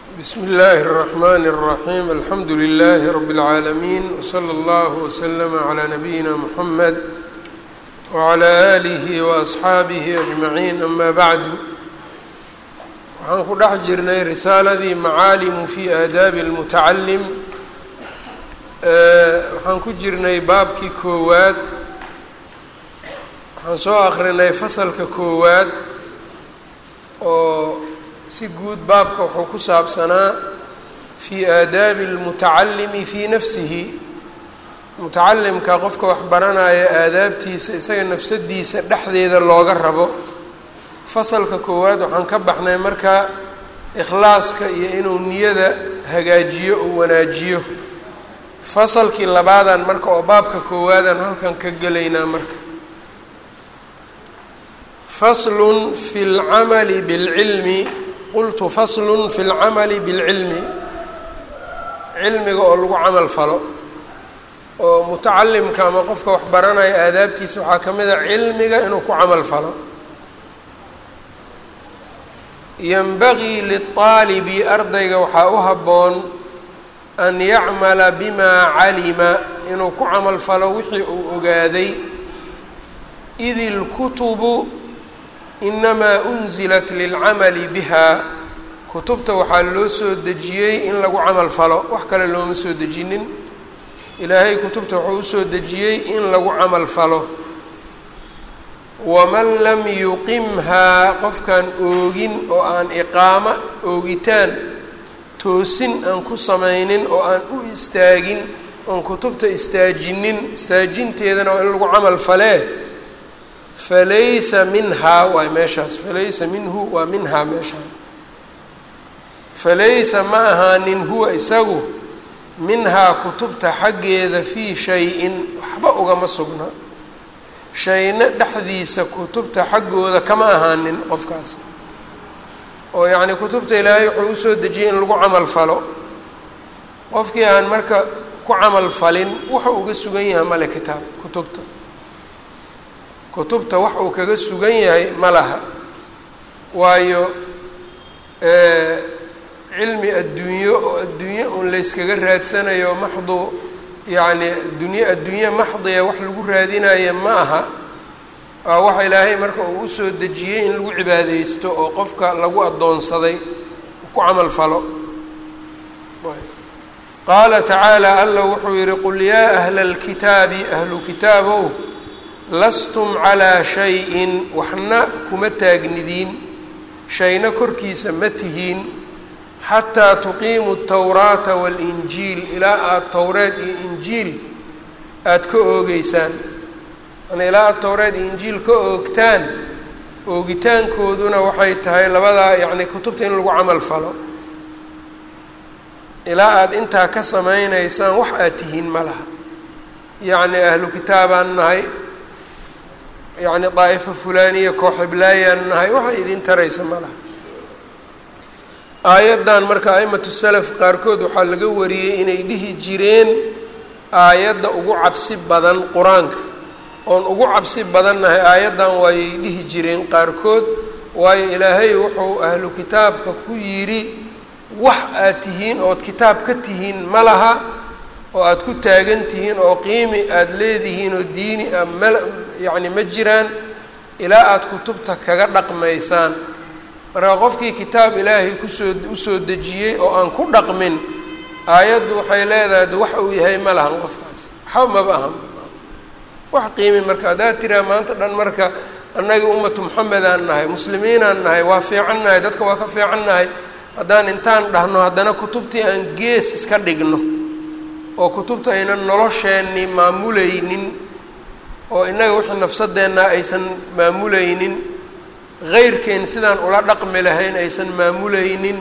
bsmi اllahi الرحmn الرaحيم alxamdu لlh رb العaalمين وslى اllه وslm عlى نabiyina mحamed وعlى آlih وأصxaabih أجmaعين ama bعdu waxaan ku dhex jirnay risaaladii macaalimu fi aadaabi الmutacalim waxaan ku jirnay baabkii koowaad waxaan soo akrinay fasalka koowaad oo si guud baabka wuxuu ku saabsanaa fii aadaabi اlmutacalimi fii nafsihi mutacalimka qofka wax baranaya aadaabtiisa isaga nafsadiisa dhexdeeda looga rabo fasalka koowaad waxaan ka baxnay marka ikhlaaska iyo inuu niyada hagaajiyo oo wanaajiyo fasalkii labaadan marka oo baabka koowaadaan halkan ka gelaynaa marka faslun fi اlcamali bاlcilmi qultu faslun fi اlcamali biاlcilmi cilmiga oo lagu camal falo oo mutacalimka ama qofka wax baranaya aadaabtiisa waxaa ka mid a cilmiga inuu ku camal falo yanbagii liلطaalibi ardayga waxaa u habboon an yacmala bima calima inuu ku camal falo wixii uu ogaaday id اlkutubu inamaa unzilat lilcamali biha kutubta waxaa loo soo dejiyey in lagu camal falo wax kale looma soo dejinin ilaahay kutubta wuxuu usoo dejiyey in lagu camal falo waman lam yuqimhaa qofkaan oogin oo aan iqaamo oogitaan toosin aan ku samaynin oo aan u istaagin oon kutubta istaajinin istaajinteedana waa in lagu camal falee falaysa minhaa waay meeshaas falaysa minhu waa minhaa meeshaa falaysa ma ahaanin huwa isagu minhaa kutubta xaggeeda fii shay-in waxba ugama sugna shayna dhexdiisa kutubta xaggooda kama ahaanin qofkaas oo yacnii kutubta ilaahay wuxuu usoo dejiyey in lagu camal falo qofkii aan marka ku camal falin wuxuu uga sugan yahay male kitaab kutubta kutubta wax uu kaga sugan yahay ma laha waayo cilmi adduunyo oo adduunye un layskaga raadsanayo maxdu yacni adduunye adduunye maxdiya wax lagu raadinayo ma aha waa waxa ilaahay marka uu usoo dejiyey in lagu cibaadeysto oo qofka lagu addoonsaday ku camal falo qaala tacaala alla wuxuu yihi qul yaa ahla alkitaabi ahlu kitaabow lastum calaa shay-in waxna kuma taagnidiin shayna korkiisa ma tihiin xataa tuqiimu tawraata waalinjiil ilaa aada towreed iyo injiil aada ka oogeysaan yani ilaa aada towreed iyo injiil ka oogtaan oogitaankooduna waxay tahay labadaa yacni kutubta in lagu camal falo ilaa aada intaa ka samaynaysaan wax aad tihiin ma laha yacni ahlu kitaabaan nahay yacni daa'ifo fulaaniya kooxiblaayaan nahay waxay idin taraysa ma laha aayaddan marka aimatu salaf qaarkood waxaa laga wariyey inay dhihi jireen aayadda ugu cabsi badan qur-aanka oon ugu cabsi badannahay aayaddan waayay dhihi jireen qaarkood waayo ilaahay wuxuu ahlu kitaabka ku yidhi wax aad tihiin ood kitaab ka tihiin ma laha oo aada ku taagan tihiin oo qiimi aada leedihiin oo diini a mal yacni ma jiraan ilaa aada kutubta kaga dhaqmaysaan marka qofkii kitaab ilaahay kusoo usoo dejiyey oo aan ku dhaqmin aayaddu waxay leedahay de wax uu yahay ma lahan qofkaas waxba maba ahan wax qiimi marka haddaad tiraa maanta dhan marka annagii ummatu moxamedaan nahay muslimiinaan nahay waa fiican nahay dadka waa ka fiican nahay haddaan intaan dhahno haddana kutubtii aan gees iska dhigno oo kutubta aynan nolosheenni maamulaynin oo innaga wixii nafsadeenna aysan maamulaynin heyrkeen sidaan ula dhaqmi lahayn aysan maamulaynin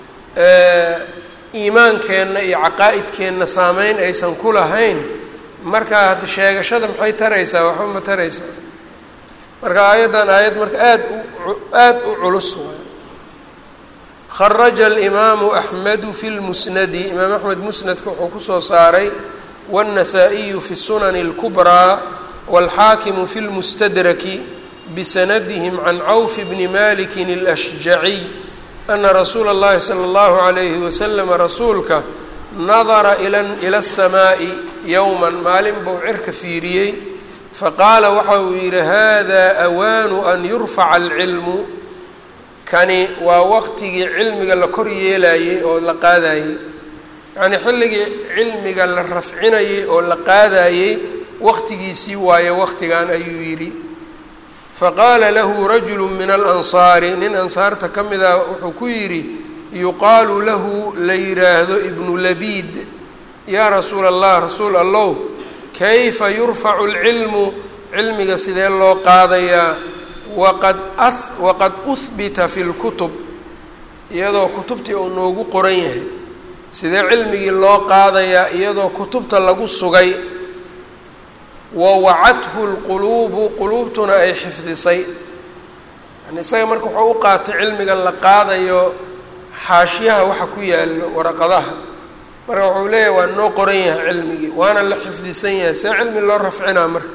iimaankeenna iyo caqaa'idkeenna saameyn aysan ku lahayn markaa hadda sheegashada maxay taraysaa waxba ma taraysaa marka aayaddan aayad marka aada u aada u culus waay kharaja alimaamu axmedu fi lmusnadi imaam axmed musnadka wuxuu kusoo saaray waاnnasaa-iyu fi sunani اlkubraa wاlxaakimu fi lmustadraki bsndhm can cawf bni maliki اlأshjaciy ana rasuula اllahi salى اllahu عalayhi waslama rasuulka nadara ila الsamaaءi yowma maalin buu cirka fiiriyey faqaala waxa uu yidhi hada awaanu an yurfaca alcilmu kani waa waqtigii cilmiga la kor yeelayey oo la qaadayey yacnii xilligii cilmiga la rafcinayey oo la qaadayey waqtigiisii waaye waqtigan ayuu yidhi faqaala lahu rajulu min alansaari nin ansaarta ka mid ah wuxuu ku yidhi yuqaalu lahu la yidhaahdo ibnu labiid yaa rasuula allah rasuul allow kayfa yurfacu lcilmu cilmiga sidee loo qaadayaa waqad waqad uhbita fi lkutub iyadoo kutubtii uu noogu qoran yahay sidee cilmigii loo qaadayaa iyadoo kutubta lagu sugay wa wacathu lquluubu quluubtuna ay xifdisay yani isaga marka wuxuu u qaatay cilmiga la qaadayo xaashiyaha waxa ku yaalo waraqadaha marka wuxuu leeyahay waa noo qoran yahay cilmigii waana la xifdisan yahay see cilmi loo rafcinaa marka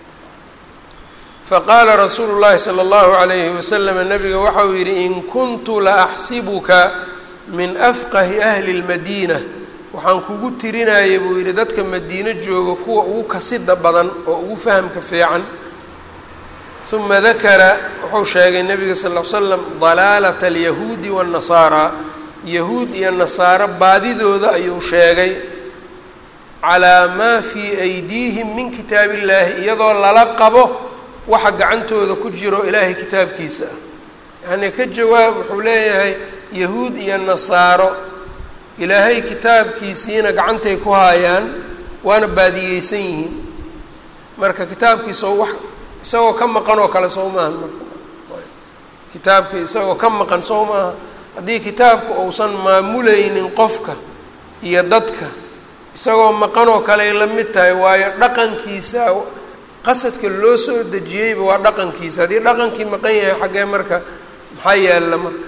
faqaala rasuulu llahi sala allahu calayhi wasalam nabiga waxa uu yidhi in kuntu la axsibuka min afqahi ahli lmadiina waxaan kugu tirinayay buu yidhi dadka madiino jooga kuwa ugu kasida badan oo ugu fahamka fiican uma dakara wuxuu sheegay nabiga sal l slam dalaalata alyahuudi waannasaaraa yahuud iyo nasaaro baadidooda ayuu sheegay calaa maa fii aydiihim min kitaab illaahi iyadoo lala qabo waxa gacantooda ku jiro ilaahay kitaabkiisa ah yacnii ka jawaab wuxuu leeyahay yahuud iyo nasaaro ilaahay kitaabkiisiina gacantay ku haayaan waana baadiyeysan yihiin marka kitaabkiisa wax isagoo ka maqan oo kale soo maaha marka kitaabkii isagoo ka maqan soo maaha haddii kitaabku uusan maamulaynin qofka iyo dadka isagoo maqan oo kaley la mid tahay waayo dhaqankiisa qasadka loo soo dejiyeyba waa dhaqankiisa haddii dhaqankii maqan yahay xaggee marka maxaa yaalla marka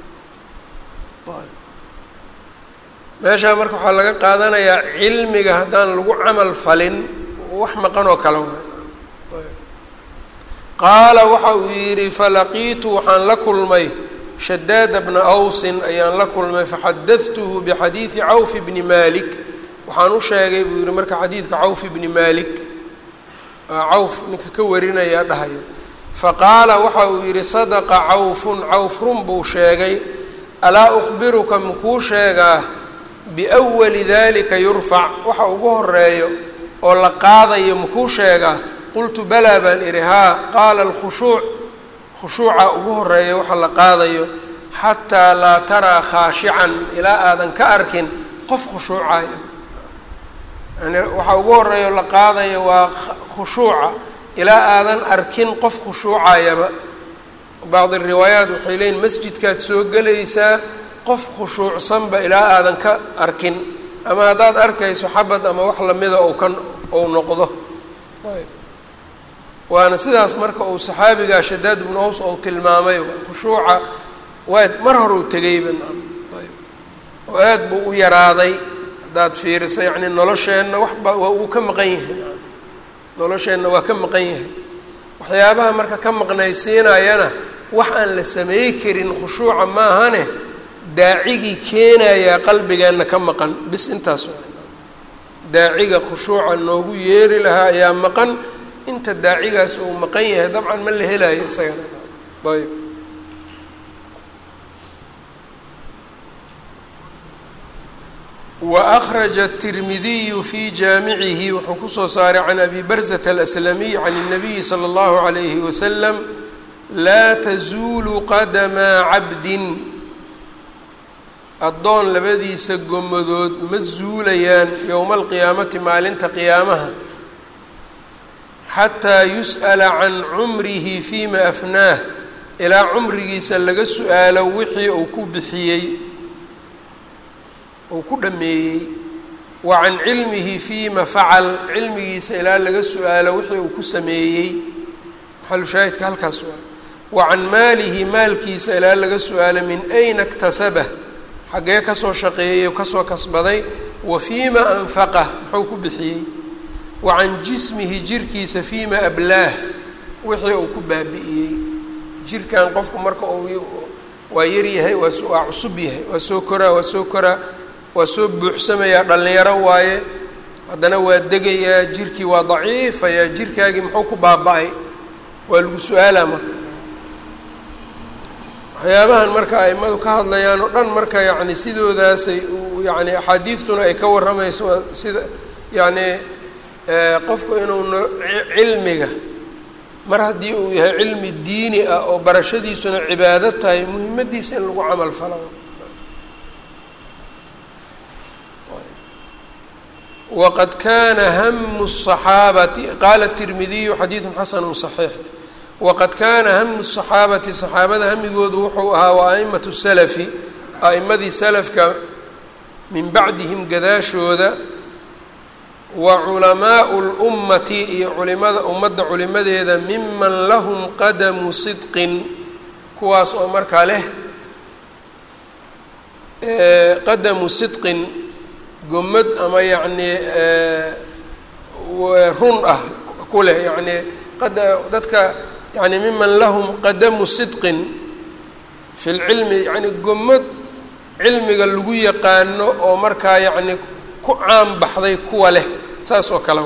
meeshaa marka waxaa laga qaadanayaa cilmiga haddaan lagu camal falin wax maqan oo kale waay qaala waxa uu yidhi falaqiitu waxaan la kulmay shadaada bna awsin ayaan la kulmay faxadadtuhu bixadiidi cawf bni malik waxaan u sheegay buu yihi marka xadiidka cawf bni malik cawf ninka ka warinayaa dhahayo faqaala waxa uu yidhi sadaqa cawfun cawf run buu sheegay alaa ukhbiruka makuu sheegaa biwali dalika yurfac waxa ugu horeeyo oo la qaadayo makuu sheegaa qultu balaa baan idhi haa qaala alkhushuuc khushuuca ugu horeeya waxa la qaadayo xataa laa taraa khaashican ilaa aadan ka arkin qof khushuucaya yani waxa ugu horeeya oo la qaadayo waa khushuuca ilaa aadan arkin qof khushuucayaba bacdi riwaayaat waxay leeyiin masjidkaad soo gelaysaa qof khushuucsanba ilaa aadan ka arkin ama haddaad arkayso xabad ama wax lamida ou ka ou noqdo waana sidaas marka uu saxaabigaa shadaad ibnu aws ou tilmaamay khushuuca waa mar hore u tegayba oo aad buu u yaraaday haddaad fiiriso yacni nolosheenna waxba waa uu ka maqan yahay nolosheenna waa ka maqan yahay waxyaabaha marka ka maqnaysiinayana wax aan la sameey karin khushuuca maahane daacigii keenayaa qalbigeenna ka maqan bis intaas daaciga khushuuca noogu yeeri lahaa ayaa maqan inta daacigaas uu maqan yahay dabcan ma la helayo isagana ayb وأkرج التirmidiy في jaamicihi wuxuu kusoo saaray can abi barzة الأslamiي can النabiyi slى الlaه عalayه وsلم laa تزuul qadma cabdi addoon labadiisa gomadood ma zuulayaan yowma alqiyaamati maalinta qiyaamaha xataa yus'ala can cumrihi fiima afnaah ilaa cumrigiisa laga su-aalo wixii uu ku bixiyey uu ku dhameeyey wa can cilmihi fiima facal cilmigiisa ilaa laga su-aalo wixii uu ku sameeyey maxalushaahidka halkaas waa wa can maalihi maalkiisa ilaa laga su-aalo min ayna iktasabah xaggee kasoo shaqeeyey kasoo kasbaday wa fiima anfaqah muxuu ku bixiyey wa can jismihi jirkiisa fiima ablaah wixii uu ku baabi'iyey jirkan qofku marka uu waa yaryahay waa waa cusub yahay waa soo koraa waa soo koraa waa soo buuxsamayaa dhallinyaro waaye haddana waa degayaa jirkii waa daciifayaa jirkaagii muxuu ku baaba-ay waa lagu su-aalaa marka waxyaabahan marka aimadu ka hadlayaan oo dhan marka yacni sidoodaasay yani axaadiistuna ay ka warramayso sida yacni qofku inuu no cilmiga mar haddii uu yahay cilmi diini ah oo barashadiisuna cibaado tahay muhimaddiisa in lagu camal falo waqad kana hamu الصaxaabati qaala الtirmidiyu xadiidu xasanu صaxiix waqad kaana hamu الصaxaabati صaxaabada hamigoodu wuxuu ahaa wa a'imaةu salafi a'imadii salafka min bacdihim gadaashooda wa culamaau اlummati iyo culimada ummadda culimadeeda miman lahum qadamu sidqin kuwaas oo markaa leh qadamu sidqin gomad ama yacnii run ah ku leh yacnii dadka yani miman lahum qadamu sidqin fi lcilmi yani gomad cilmiga lagu yaqaano oo markaa yacni ku caan baxday kuwa leh saas oo kale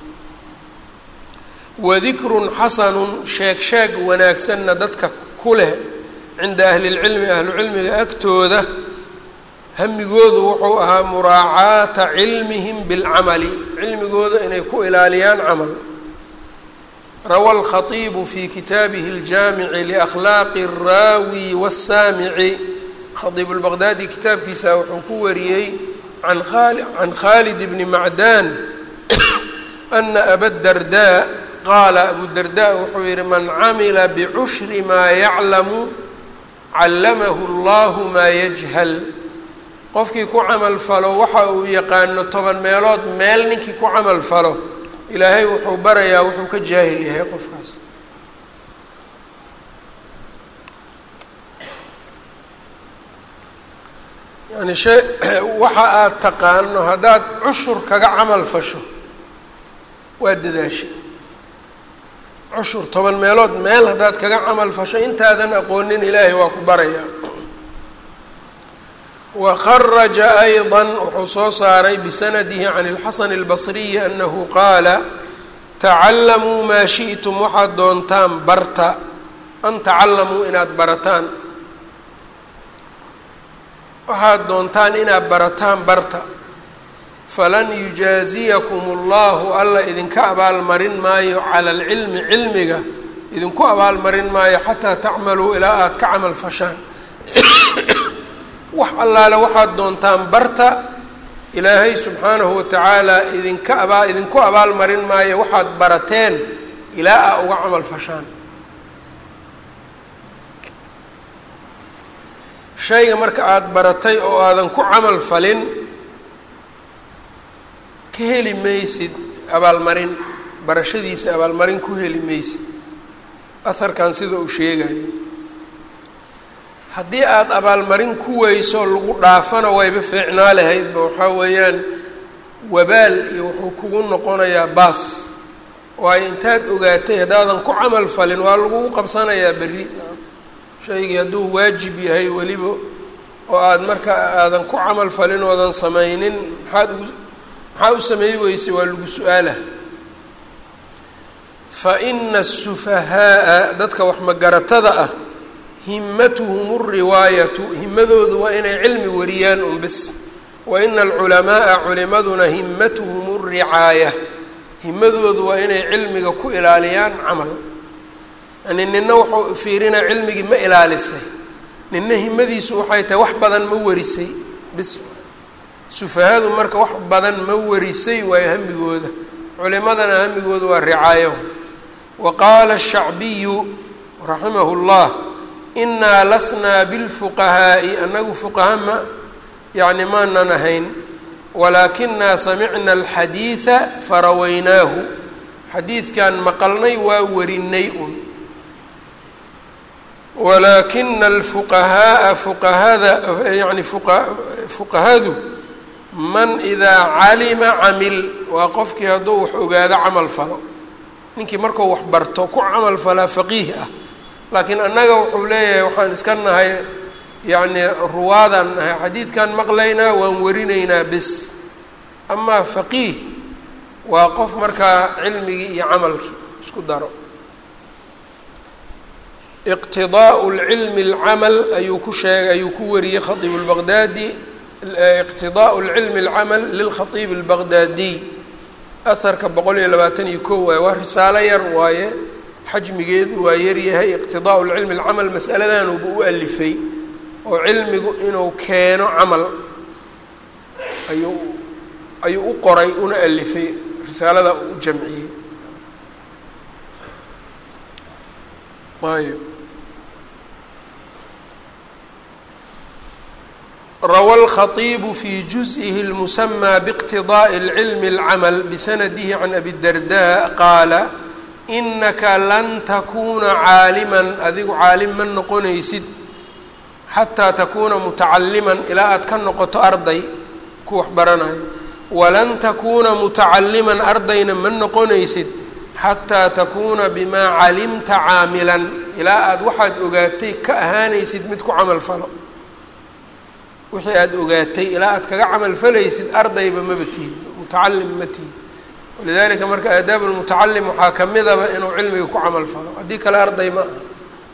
wadikrun xasanun sheeg sheeg wanaagsanna dadka ku leh cinda ahli lcilmi ahlucilmiga agtooda hamigoodu wuxuu ahaa muraacaata cilmihim bilcamali cilmigooda inay ku ilaaliyaan camal rawa alkhatiibu fi kitaabihi aljaamici liakhlaaqi alraawi wasaamici khadiib lbaqdaadi kitaabkiisa wuxuu ku wariyey an can khaalid bni macdaan ana abadardaa qaala abudardaa wuxuu yihi man camila bicushri maa yaclamu callamahu allahu maa yajhal qofkii ku camal falo waxa uu yaqaano toban meelood meel ninkii ku camal falo ilaahay wuxuu barayaa wuxuu ka jaahil yahay qofkaas yani shee waxa aada taqaano haddaad cushur kaga camal fasho waa dadaashay cushur toban meelood meel haddaad kaga camal fasho intaadan aqoonin ilaahay waa ku barayaa wkharaja ayضa wuxuu soo saaray bisanadihi can اlxasan اlbasriyi anahu qaala tacalamuu maa shiئtum waxaad doontaan barta an tacalamuu inaad barataan waxaad doontaan inaad barataan barta falan yujaaziyakum اllahu alla idinka abaalmarin maayo cala اlcilmi cilmiga idinku abaalmarin maayo xataa tacmaluu ilaa aada ka camal fashaan wax allaale waxaad doontaan barta ilaahay subxaanahu watacaala idinka abaa idinku abaalmarin maayo waxaad barateen ilaa aa uga camal fashaan shayga marka aada baratay oo aadan ku camal falin ka heli maysid abaalmarin barashadiisa abaalmarin ku heli maysid aharkan sida uu sheegayo haddii aada abaalmarin ku weyso lagu dhaafana wayba fiicnaa lahaydba waxaa weeyaan wabaal iyo wuxuu kugu noqonayaa baas waayo intaad ogaatay haddaadan ku camal falin waa lagugu qabsanayaa berri shaygii hadduu waajib yahay weliba oo aada marka aadan ku camal falin oodan samaynin maxaad ugu maxaa u sameey weysay waa lagu su-aalah fa ina asufahaaa dadka wax magaratada ah himatuhum اriwaayatu himadoodu waa inay cilmi wariyaan un bis wa ina alculamaaa culimaduna himatuhum اricaaya himadoodu waa inay cilmiga ku ilaaliyaan camal yani nina wuxuu fiirinaa cilmigii ma ilaalisay nina himadiisu waxay tahay wax badan ma warisay bis sufahadu marka wax badan ma warisay waayo hamigooda culimadana hamigooda waa ricaayo wa qaala الshacbiyu raximah اllah inaa lasnaa bilfuqahaa'i annagu fuqaha ma yacni maanan ahayn walaakinaa samicna alxadiida farawaynaahu xadiidkan maqalnay waa warinay un walaakina alfuqahaaa fuqahada yani fuqahadu man idaa calima camil waa qofkii hadduu wax ogaado camal falo ninkii markuu wax barto ku camal falaa faqiih ah laakiin annaga wuxuu leeyahay waxaan iska nahay yacnii ruwaadaan nahay xadiidkan maqlaynaa waan warinaynaa bes amaa faqiih waa qof markaa cilmigii iyo camalkii isku daro iqtidaau lcilmi alcamal ayuu ku sheegay ayuu ku wariyey khaiib lbaqdaadi iqtidaau lcilmi alcamal lilkhaiib albaqdaadiy aharka boqol iyo labaatan iyo ko waaye waa risaalo yar waaye xajmigeedu waa yaryahay iqtidaau lcilmi alcamal mas'aladanuba u alifay oo cilmigu inuu keeno camal ayuu ayuu u qoray una alifay risaalada u jamciyey ayb rawى الkhaطيب في جuزئه المسmى باqتiضاء العلم الcmل بsنده عن أbي الدرداء qاala إنaka lan تkuna cاalما adigu caalim ma noqonaysid xatىa takuna mتacalima ilaa aad ka noqoto arday ku wax baranayo walan takuna mتacalima ardayna ma noqonaysid xatىa takuna bma calimta caamilا ilaa aad waxaad ogaatay ka ahaanaysid mid ku camal falo wixii aada ogaatay ilaa aad kaga camal falaysid ardayba maba tihid mutacalim ma tihid walidalika marka aadaab lmutacalim waxaa kamidaba inuu cilmiga ku camal falo haddii kale arday ma aha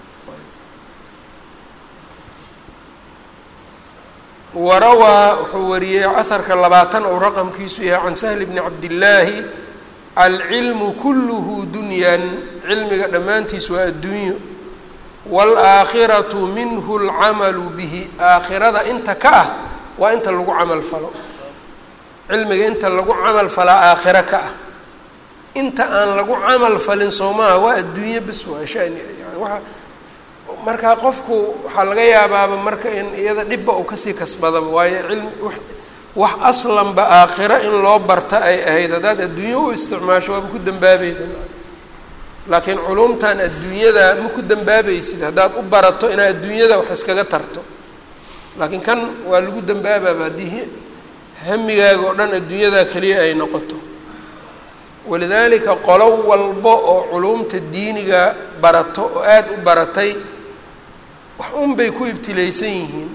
warawaa wuxuu wariyey aharka labaatan ou raqamkiisu yahay can sahli bni cabdillaahi alcilmu kulluhu dunyan cilmiga dhammaantiis waa adduunyo wاlaakhiratu minhu اlcamalu bihi aakhirada inta ka ah waa inta lagu camal falo cilmiga inta lagu camal falaa aakhiro ka ah inta aan lagu camal falin soo maaha waa adduunye bes waa shani yani waa markaa qofku waxaa laga yaabaaba marka in iyada dhibba uu kasii kasbadaba waayo cilmi wax aslanba aakhiro in loo barta ay ahayd haddaad adduunyo u isticmaasho waaba ku dambaabayda laakiin culumtan adduunyada ma ku dambaabaysid haddaad u barato inaad adduunyada wax iskaga tarto laakiin kan waa lagu dambaabaaba haddii hamigaaga oo dhan adduunyada keliya ay noqoto walidaalika qolo walba oo culumta diiniga barato oo aada u baratay wax un bay ku ibtilaysan yihiin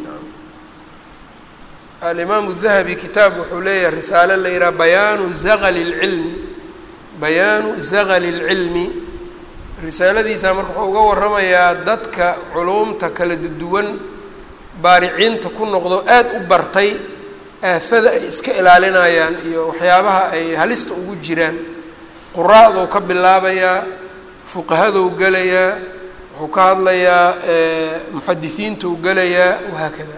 alimaamu dahabi kitaab wuxuu leeyahay risaale la yidhaha bayaanu zaqali lcilmi bayaanu zaqali lcilmi risaaladiisa marka wuxuu uga waramayaa dadka culumta kala duwan baariciinta ku noqdo aada u bartay aafada ay iska ilaalinayaan iyo waxyaabaha ay halista ugu jiraan quraa'duu ka bilaabayaa fuqahadou gelayaa wuxuu ka hadlayaa muxadisiintou gelayaa wahaakada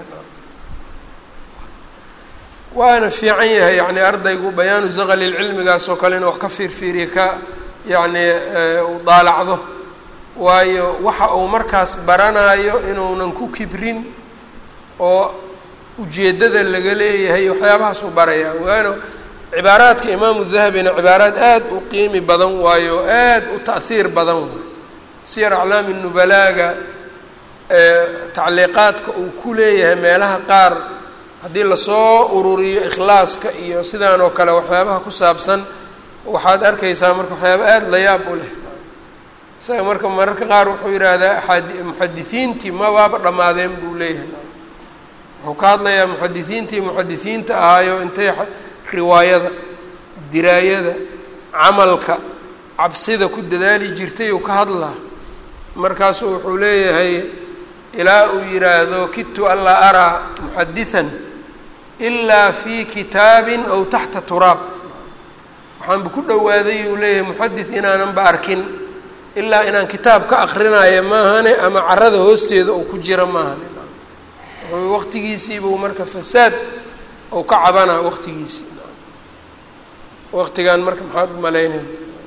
waana fiican yahay yani ardaygu bayaanu zaqali cilmigaas oo kale inuu wax ka fiirfiiriya ka yacni u daalacdo waayo waxa uu markaas baranayo inuunan ku kibrin oo ujeeddada laga leeyahay waxyaabahaasuu barayaa waana cibaaraadka imaamu dahabina cibaaraad aada u qiimi badan waayo aada u ta'hiir badan waayo siyar aclaami nubalaaga tacliiqaadka uu ku leeyahay meelaha qaar haddii lasoo ururiyo ikhlaaska iyo sidaan oo kale waxyaabaha ku saabsan waxaad arkaysaa marka waxyaaba aada la yaab u leh isaga marka mararka qaar wuxuu yidhaahdaa aad muxadisiintii ma waaba dhammaadeen buu leeyahay wuxuu ka hadlayaa muxadisiintii muxadisiinta ahaayo intay riwaayada diraayada camalka cabsida ku dadaali jirtay uu ka hadlaa markaasuu wuxuu leeyahay ilaa uu yidhaahdo kidtu anlaa araa muxadisan ilaa fi kitaabin aw taxta turaab waxaanba ku dhowaaday uu leeyahay muxadis inaananba arkin ilaa inaan kitaab ka akrinayo maahane ama carada hoosteeda oo ku jira maahane wuxuu waqtigiisiibuu marka fasaad ou ka cabanaa waqtigiisii waqtigan marka maxaad u malaynayn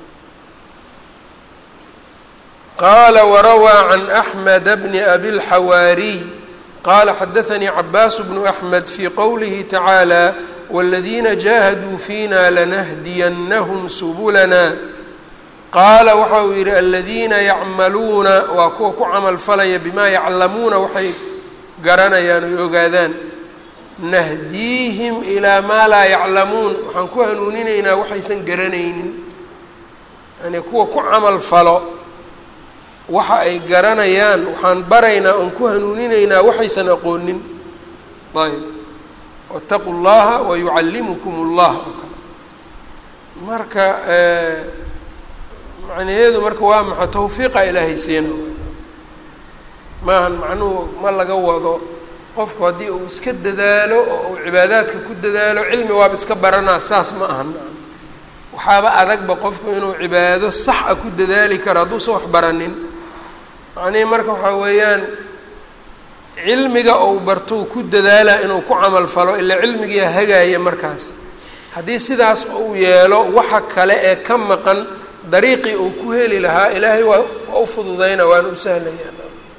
qaala warawaa can axmed bni abilxawaariy qaala xadaanii cabaas bnu axmed fii qowlihi tacaala wاladiina jaahaduu fiina lanahdiyanahum subulana qaala waxa uu yidhi aladiina yacmaluuna waa kuwa ku camal falaya bimaa yaclamuuna waxay garanayaan oy ogaadaan nahdiihim ilaa maa laa yaclamuun waxaan ku hanuuninaynaa waxaysan garanaynin yani kuwa ku camal falo waxa ay garanayaan waxaan baraynaa oon ku hanuuninaynaa waxaysan aqoonin ayb wataqu llaha wayucallimukum اllah oo kale marka macnaheedu marka waa maxa tawfiiqa ilaahay siina maahan macnuhu ma laga wado qofku haddii uu iska dadaalo oo uu cibaadaadka ku dadaalo cilmi waaba iska baranaa saas ma ahan waxaaba adagba qofku inuu cibaado sax a ku dadaali karo hadduusan wax baranin macnihii marka waxaa weeyaan cilmiga ou bartou ku dadaala inuu ku camal falo ilaa cilmigiia hagaaya markaas haddii sidaas uu yeelo waxa kale ee ka maqan dariiqii uu ku heli lahaa ilaahay waa waa u fududayna waana u sahlayaa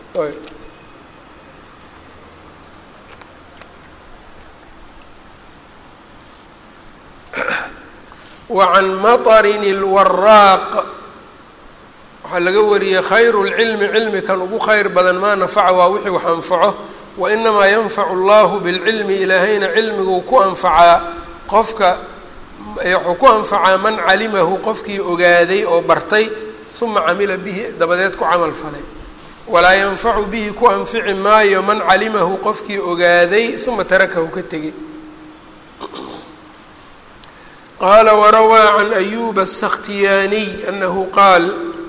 wacan maطrin اlwaraaq waxaa laga wariyey khayru اlcilmi cilmi kan ugu khayr badan maa nafaca waa wixii wax anfaco wainamaa yanfacu اllahu biاlcilmi ilaahayna cilmiguu ku anfacaa qofka wuxuu ku anfacaa man calimahu qofkii ogaaday oo bartay uma camila bihi dabadeed ku camal falay walaa yanfacu bihi ku anfici maayo man calimahu qofkii ogaaday uma tarakahu ka tegay qaala warawaa can ayuba aلsakhtiyaaniy anahu qaal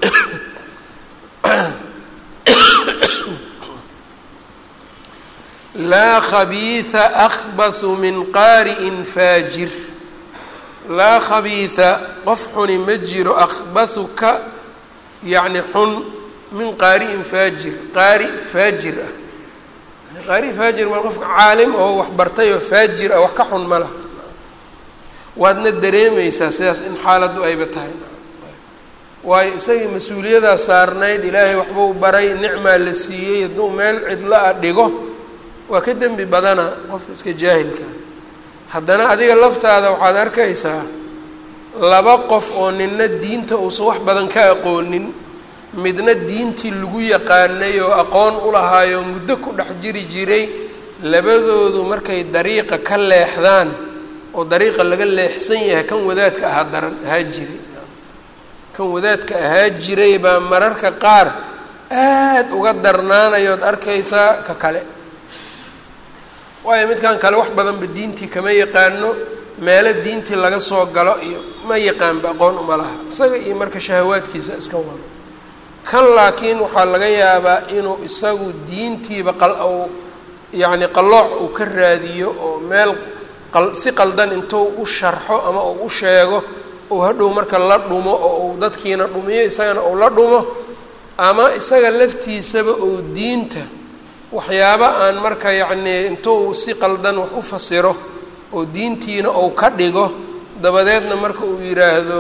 laa khabiiثa akbasu min qaari'in faajir laa khabiiثa qof xuni ma jiro akhbasu ka yacni xun min qaari'in faajir qaari faajir ah yani qaari faajir ma qofka caalim oo wax bartay oo faajir ah wax ka xun ma laha waadna dareemaysaa sidaas in xaaladdu ayba tahay waayo isagii mas-uuliyadaa saarnayd ilaahay waxbuu baray nicmaa la siiyey hadduu meel cidlo a dhigo waa ka dembi badana qofka iska jaahilka haddana adiga laftaada waxaad arkaysaa laba qof oo nina diinta uusan wax badan ka aqoonin midna diintii lagu yaqaanay oo aqoon u lahaayo muddo ku dhex jiri jiray labadoodu markay dariiqa ka leexdaan oo dariiqa laga leexsan yahay kan wadaadka ahaa daran ahaa jiray kan wadaadka ahaa jiray baa mararka qaar aad uga darnaanayood arkaysaa ka kale waayo midkan kale wax badanba diintii kama yaqaano meelo diintii laga soo galo iyo ma yaqaanba aqoon uma laha isaga iyo marka shahawaadkiisa iska wado kan laakiin waxaa laga yaabaa inuu isagu diintiiba qal yacni qallooc uu ka raadiyo oo meel si qaldan intuu u sharxo ama uu u sheego uu hadhow marka la dhumo oo uu dadkiina dhumiyo isagana uu la dhumo ama isaga laftiisaba uu diinta waxyaaba aan marka yacnii intuu si qaldan wax u fasiro oo diintiina uu ka dhigo dabadeedna marka uu yidhaahdo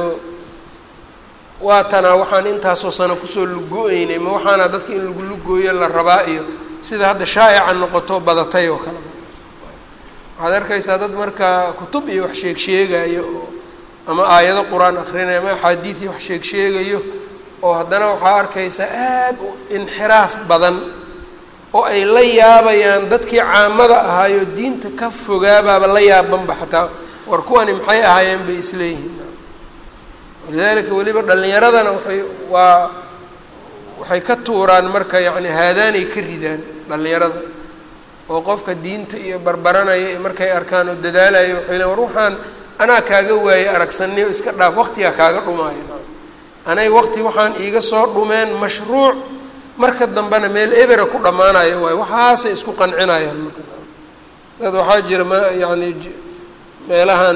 waa tanaa waxaan intaasoo sano kusoo lugo-eynay ma waxaana dadka in lagu lugooyo la rabaa iyo sida hadda shaa'ica noqoto badatay oo kale waxaad arkaysaa dad marka kutub iyo wax sheeg sheegayo oo ama aayado qur-aan akrinaya ama axaadiid iyo wax sheeg sheegayo oo haddana waxaa arkaysaa aad u inxiraaf badan oo ay la yaabayaan dadkii caamada ahaayo diinta ka fogaabaaba la yaabanba xataa war kuwani maxay ahaayeen bay isleeyihiin walidaalika weliba dhallinyaradana waxay waa waxay ka tuuraan marka yacni haadaanay ka ridaan dhallinyarada oo qofka diinta iyo barbaranaya iyo markay arkaan oo dadaalayo waxay le war waxaan anaa kaaga waayey aragsaniyo iska dhaaf waqtigaa kaaga dhumaayo anay waqti waxaan iiga soo dhumeen mashruuc marka dambena meel ebera ku dhammaanayo waayo waxaasay isku qancinayaan marka dad waxaa jira ma yacni meelahan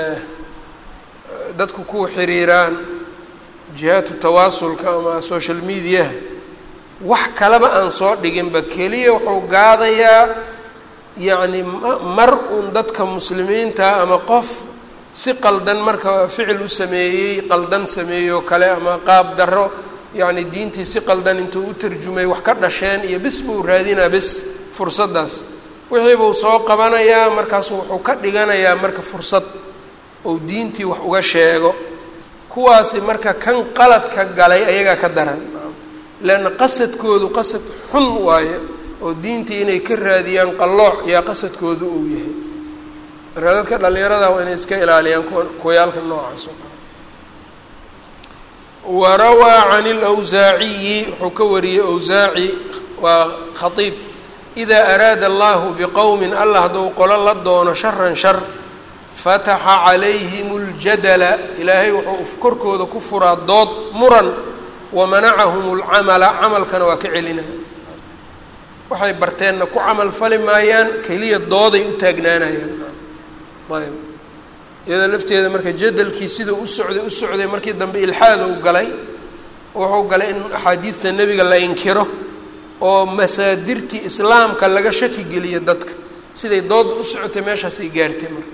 dadku ku xiriiraan jihaatu tawaasulka ama social mediaha wax kaleba aan soo dhiginba keliya wuxuu gaadayaa yacni mar uun dadka muslimiinta ama qof si qaldan marka ficil u sameeyey qaldan sameeyoo kale ama qaab darro yacni diintii si qaldan intuu u tarjumay wax ka dhasheen iyo bis buu raadinaa bis fursaddaas wixii buu soo qabanayaa markaasu wuxuu ka dhiganayaa marka fursad ou diintii wax uga sheego kuwaasi marka kan qaladka galay ayagaa ka daran leanna qasadkoodu qasad xun waaye oo diintii inay ka raadiyaan qallooc yaa qasadkoodu uu yahay marka dadka dhallinyarada waa inay iska ilaaliyaan kuwa kuwayaalka noocaas oo kale warawaa can اlwsaaciyi wuxuu ka wariyey wsaaci waa khaiib idaa araada allahu biqowmin allah hadduu qolo la doono sharan shar fataxa calayhim اljadala ilaahay wuxuu korkooda ku furaa dood muran wamanacahum اlcamala camalkana waa ka celinaya waxay barteenna ku camal fali maayaan keliya dooday u taagnaanayaan ayb iyadoo lafteeda marka jadalkii siduu u socday u socday markii dambe ilxaada u galay wuxuu galay in axaadiidta nebiga la inkiro oo masaadirtii islaamka laga shaki geliyo dadka siday doodda u socotay meeshaasay gaartay marka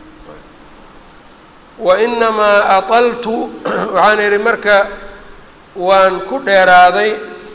wa inamaa ataltu waxaan idhi marka waan ku dheeraaday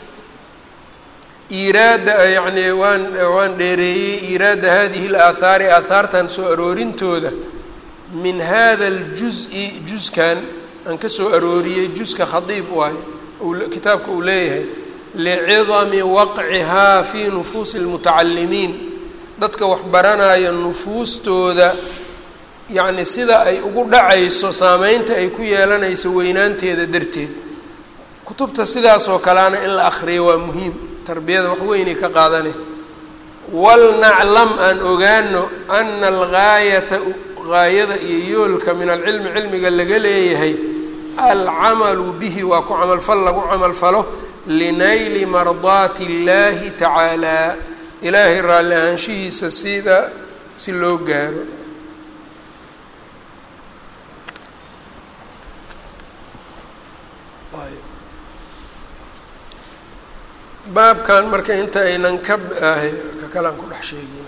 iiraada yacni waan waan dheereeyey iiraada hadihi اlaathaari aahaartan soo aroorintooda min hada اljuز'i juskan aan ka soo arooriyey juska khadiib waayo kitaabka uu leeyahay licidami waqcihaa fii nufuusi اlmutacalimiin dadka wax baranaya nufuustooda yacni sida ay ugu dhacayso saameynta ay ku yeelanayso weynaanteeda darteed kutubta sidaasoo kaleana in la akriyo waa muhiim tarbiyada wax weynay ka qaadane walnaclam aan ogaano ana algaayata gaayada iyo yoolka min alcilmi cilmiga laga leeyahay alcamalu bihi waa ku camalfal lagu camalfalo linayli mardaati اllaahi tacaalaa ilaahay raalli ahaanshihiisa sida si loo gaaro baabkan marka inta aynan ka ka kalaan ku dhex sheegin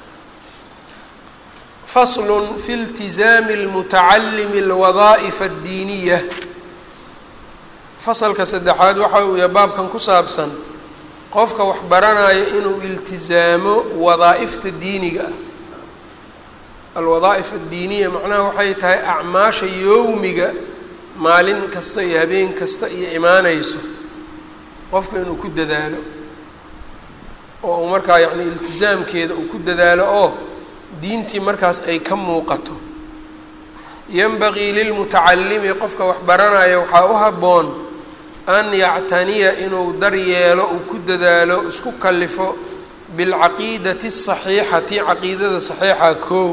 fasl fi اltizaami اlmutacalimi اlwadaaئif اddiiniya fasalka saddexaad waxa uu yahay baabkan ku saabsan qofka wax baranaya inuu iltizaamo wadaa'ifta diiniga ah alwadaa'if addiiniya macnaha waxay tahay acmaasha yowmiga maalin kasta iyo habeen kasta iyo imaanayso qofka inuu ku dadaalo oo uu markaa yacni iltisaamkeeda uu ku dadaalo oo diintii markaas ay ka muuqato yanbagii lilmutacalimi qofka wax baranaya waxaa u habboon an yactaniya inuu dar yeelo uu ku dadaalo isku kalifo bilcaqiidati asaxiixati caqiidada saxiixa koow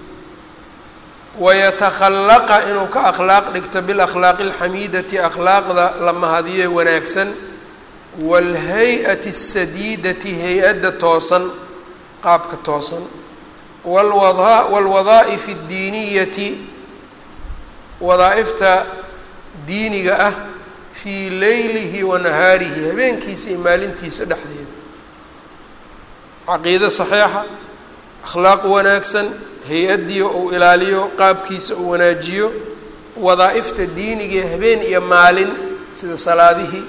wayatakhalaqa inuu ka akhlaaq dhigto bilakhlaaqi alxamiidati akhlaaqda la mahadiye wanaagsan waalhay-ati asadiidati hay-adda toosan qaabka toosan walwada waalwadaa'ifi addiiniyati wadaa'ifta diiniga ah fii leylihi wa nahaarihi habeenkiisa iyo maalintiisa dhexdeeda caqiido saxiixa akhlaaq wanaagsan hay-addiyo uu ilaaliyo qaabkiisa uu wanaajiyo wadaa'ifta diiniga habeen iyo maalin sida salaadihii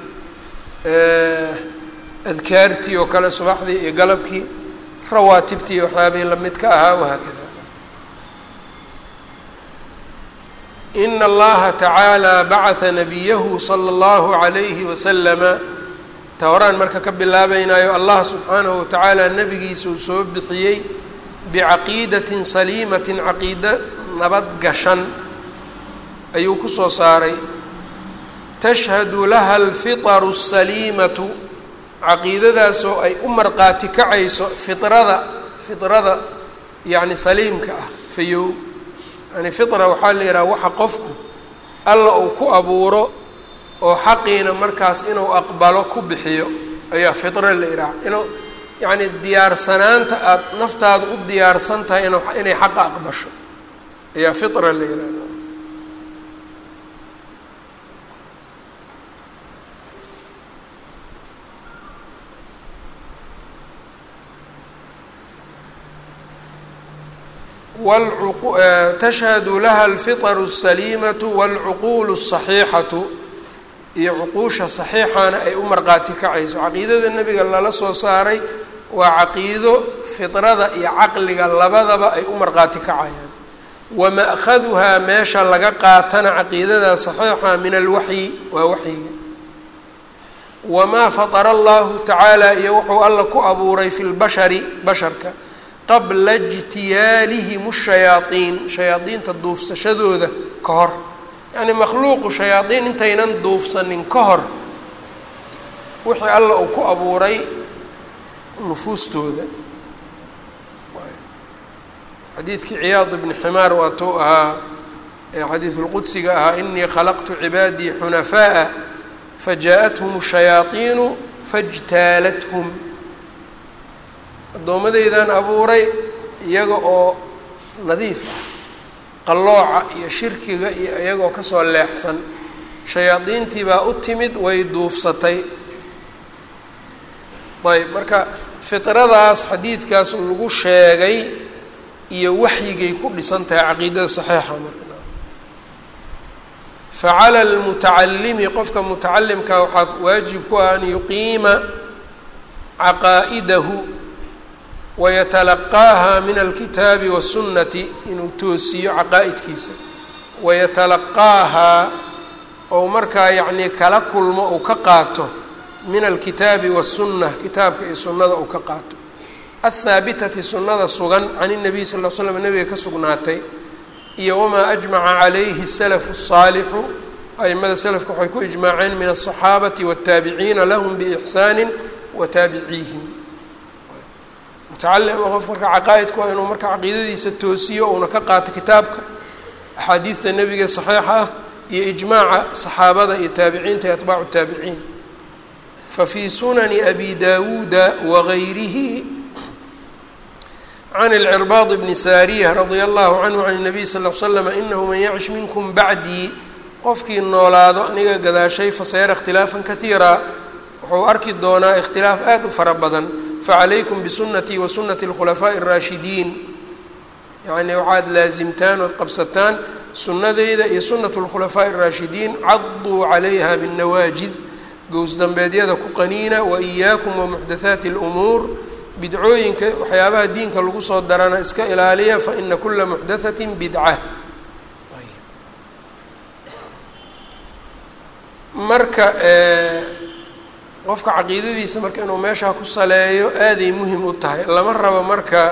adkaartii oo kale subaxdii iyo galabkii rawaatibtii iyo waxyaabihii lamidka ahaa wahaakada ina allaha tacaala bacatha nabiyahu sala allahu calayhi wasalama ta horaan marka ka bilaabaynayo allah subxaanahu watacaala nabigiisa uu soo bixiyey bicaqiidatin saliimatin caqiida nabad gashan ayuu kusoo saaray tashhadu laha alfitaru asaliimatu caqiidadaasoo ay u marqaati kacayso fitrada fitrada yacni saliimka ah fayow yani fitra waxaa la yidhaha waxa qofku alla uu ku abuuro oo xaqiina markaas inuu aqbalo ku bixiyo ayaa fitra la yidhaha inuu yacni diyaarsanaanta aada naftaada u diyaarsan tahay in inay xaqa aqbasho ayaa fitra la yidhahda tashhadu laha alfitaru asaliimatu waalcuquulu asaxiixatu iyo cuquusha saxiixana ay u marqaati kacayso caqiidada nebiga lala soo saaray waa caqiido fitrada iyo caqliga labadaba ay u marqaati kacayaan wa ma'khaduhaa meesha laga qaatana caqiidada saxiixa min alwaxyi waa waxyiga wamaa fatara allahu tacaala iyo wuxuu alla ku abuuray fi lbashari basharka qabla ijtiyaalihim shayaaiin shayaadiinta duufsashadooda ka hor yacni makhluuqu shayaadiin intaynan duufsanin ka hor wixii alla uu ku abuuray nufuustooda xadiidkii ciyaad ibni ximaar waatuu ahaa ee xadiisulqudsiga ahaa inii khalaqtu cibaadii xunafaa'a fajaa-athum shayaaiinu fajtaalathum addoommadeydaan abuuray iyaga oo nadiif ah qallooca iyo shirkiga iyo iyagoo kasoo leexsan shayaadiintii baa u timid way duufsatay ayb marka fitradaas xadiidkaas lagu sheegay iyo waxyigay ku dhisan tahay caqiidada saxiixa marka facala lmutacalimi qofka mutacalimka waxaa waajib ku ah an yuqiima caqaa'idahu wayatalaqaaha min alkitaabi wasunnati inuu toosiyo caqaa'idkiisa wayatalaqaahaa ou markaa yacnii kala kulmo uu ka qaato min alkitaabi wasunna kitaabka iyo sunnada uu ka qaato athaabitati sunnada sugan can inabiy sal l slam nabiga ka sugnaatay iyo wamaa ajmaca calayhi salafu الsaalixu aimada selafka waxay ku ijmaaceen min aلصaxaabati wالtaabiciina lahum biixsaani wataabiciihim mutacalim qof marka caqaa'idku waa inuu marka caqiidadiisa toosiyo uuna ka qaato kitaabka axaadiidta nebiga saxiixa ah iyo ijmaaca saxaabada iyo taabiciinta iyo atbaacu taabiciin fafii sunani abi dawuuda wagayrihi can اlcirbaad bni saariya radia allahu canhu can الnabiy sal l slam inahu man yacish minkum bacdii qofkii noolaado aniga gadaashay fasayara ikhtilaafan kaiira wuxuu arki doonaa ikhtilaaf aada u fara badan facalaykum bisunatii wa sunati اlkhulafaaءi الraashidiin yacnii waxaad laasimtaan ood qabsataan sunnadeyda iyo sunat اlkhulafaaءi الraashidiin caduu calayha bالnawaajid gowsdambeedyada ku qaniina waإiyaakum wamuxdathaati اlumuur bidcooyinka waxyaabaha diinka lagu soo darana iska ilaaliya faina kula muxdaثati bidca marka qofka caqiidadiisa marka inuu meeshaa ku saleeyo aaday muhim u tahay lama rabo marka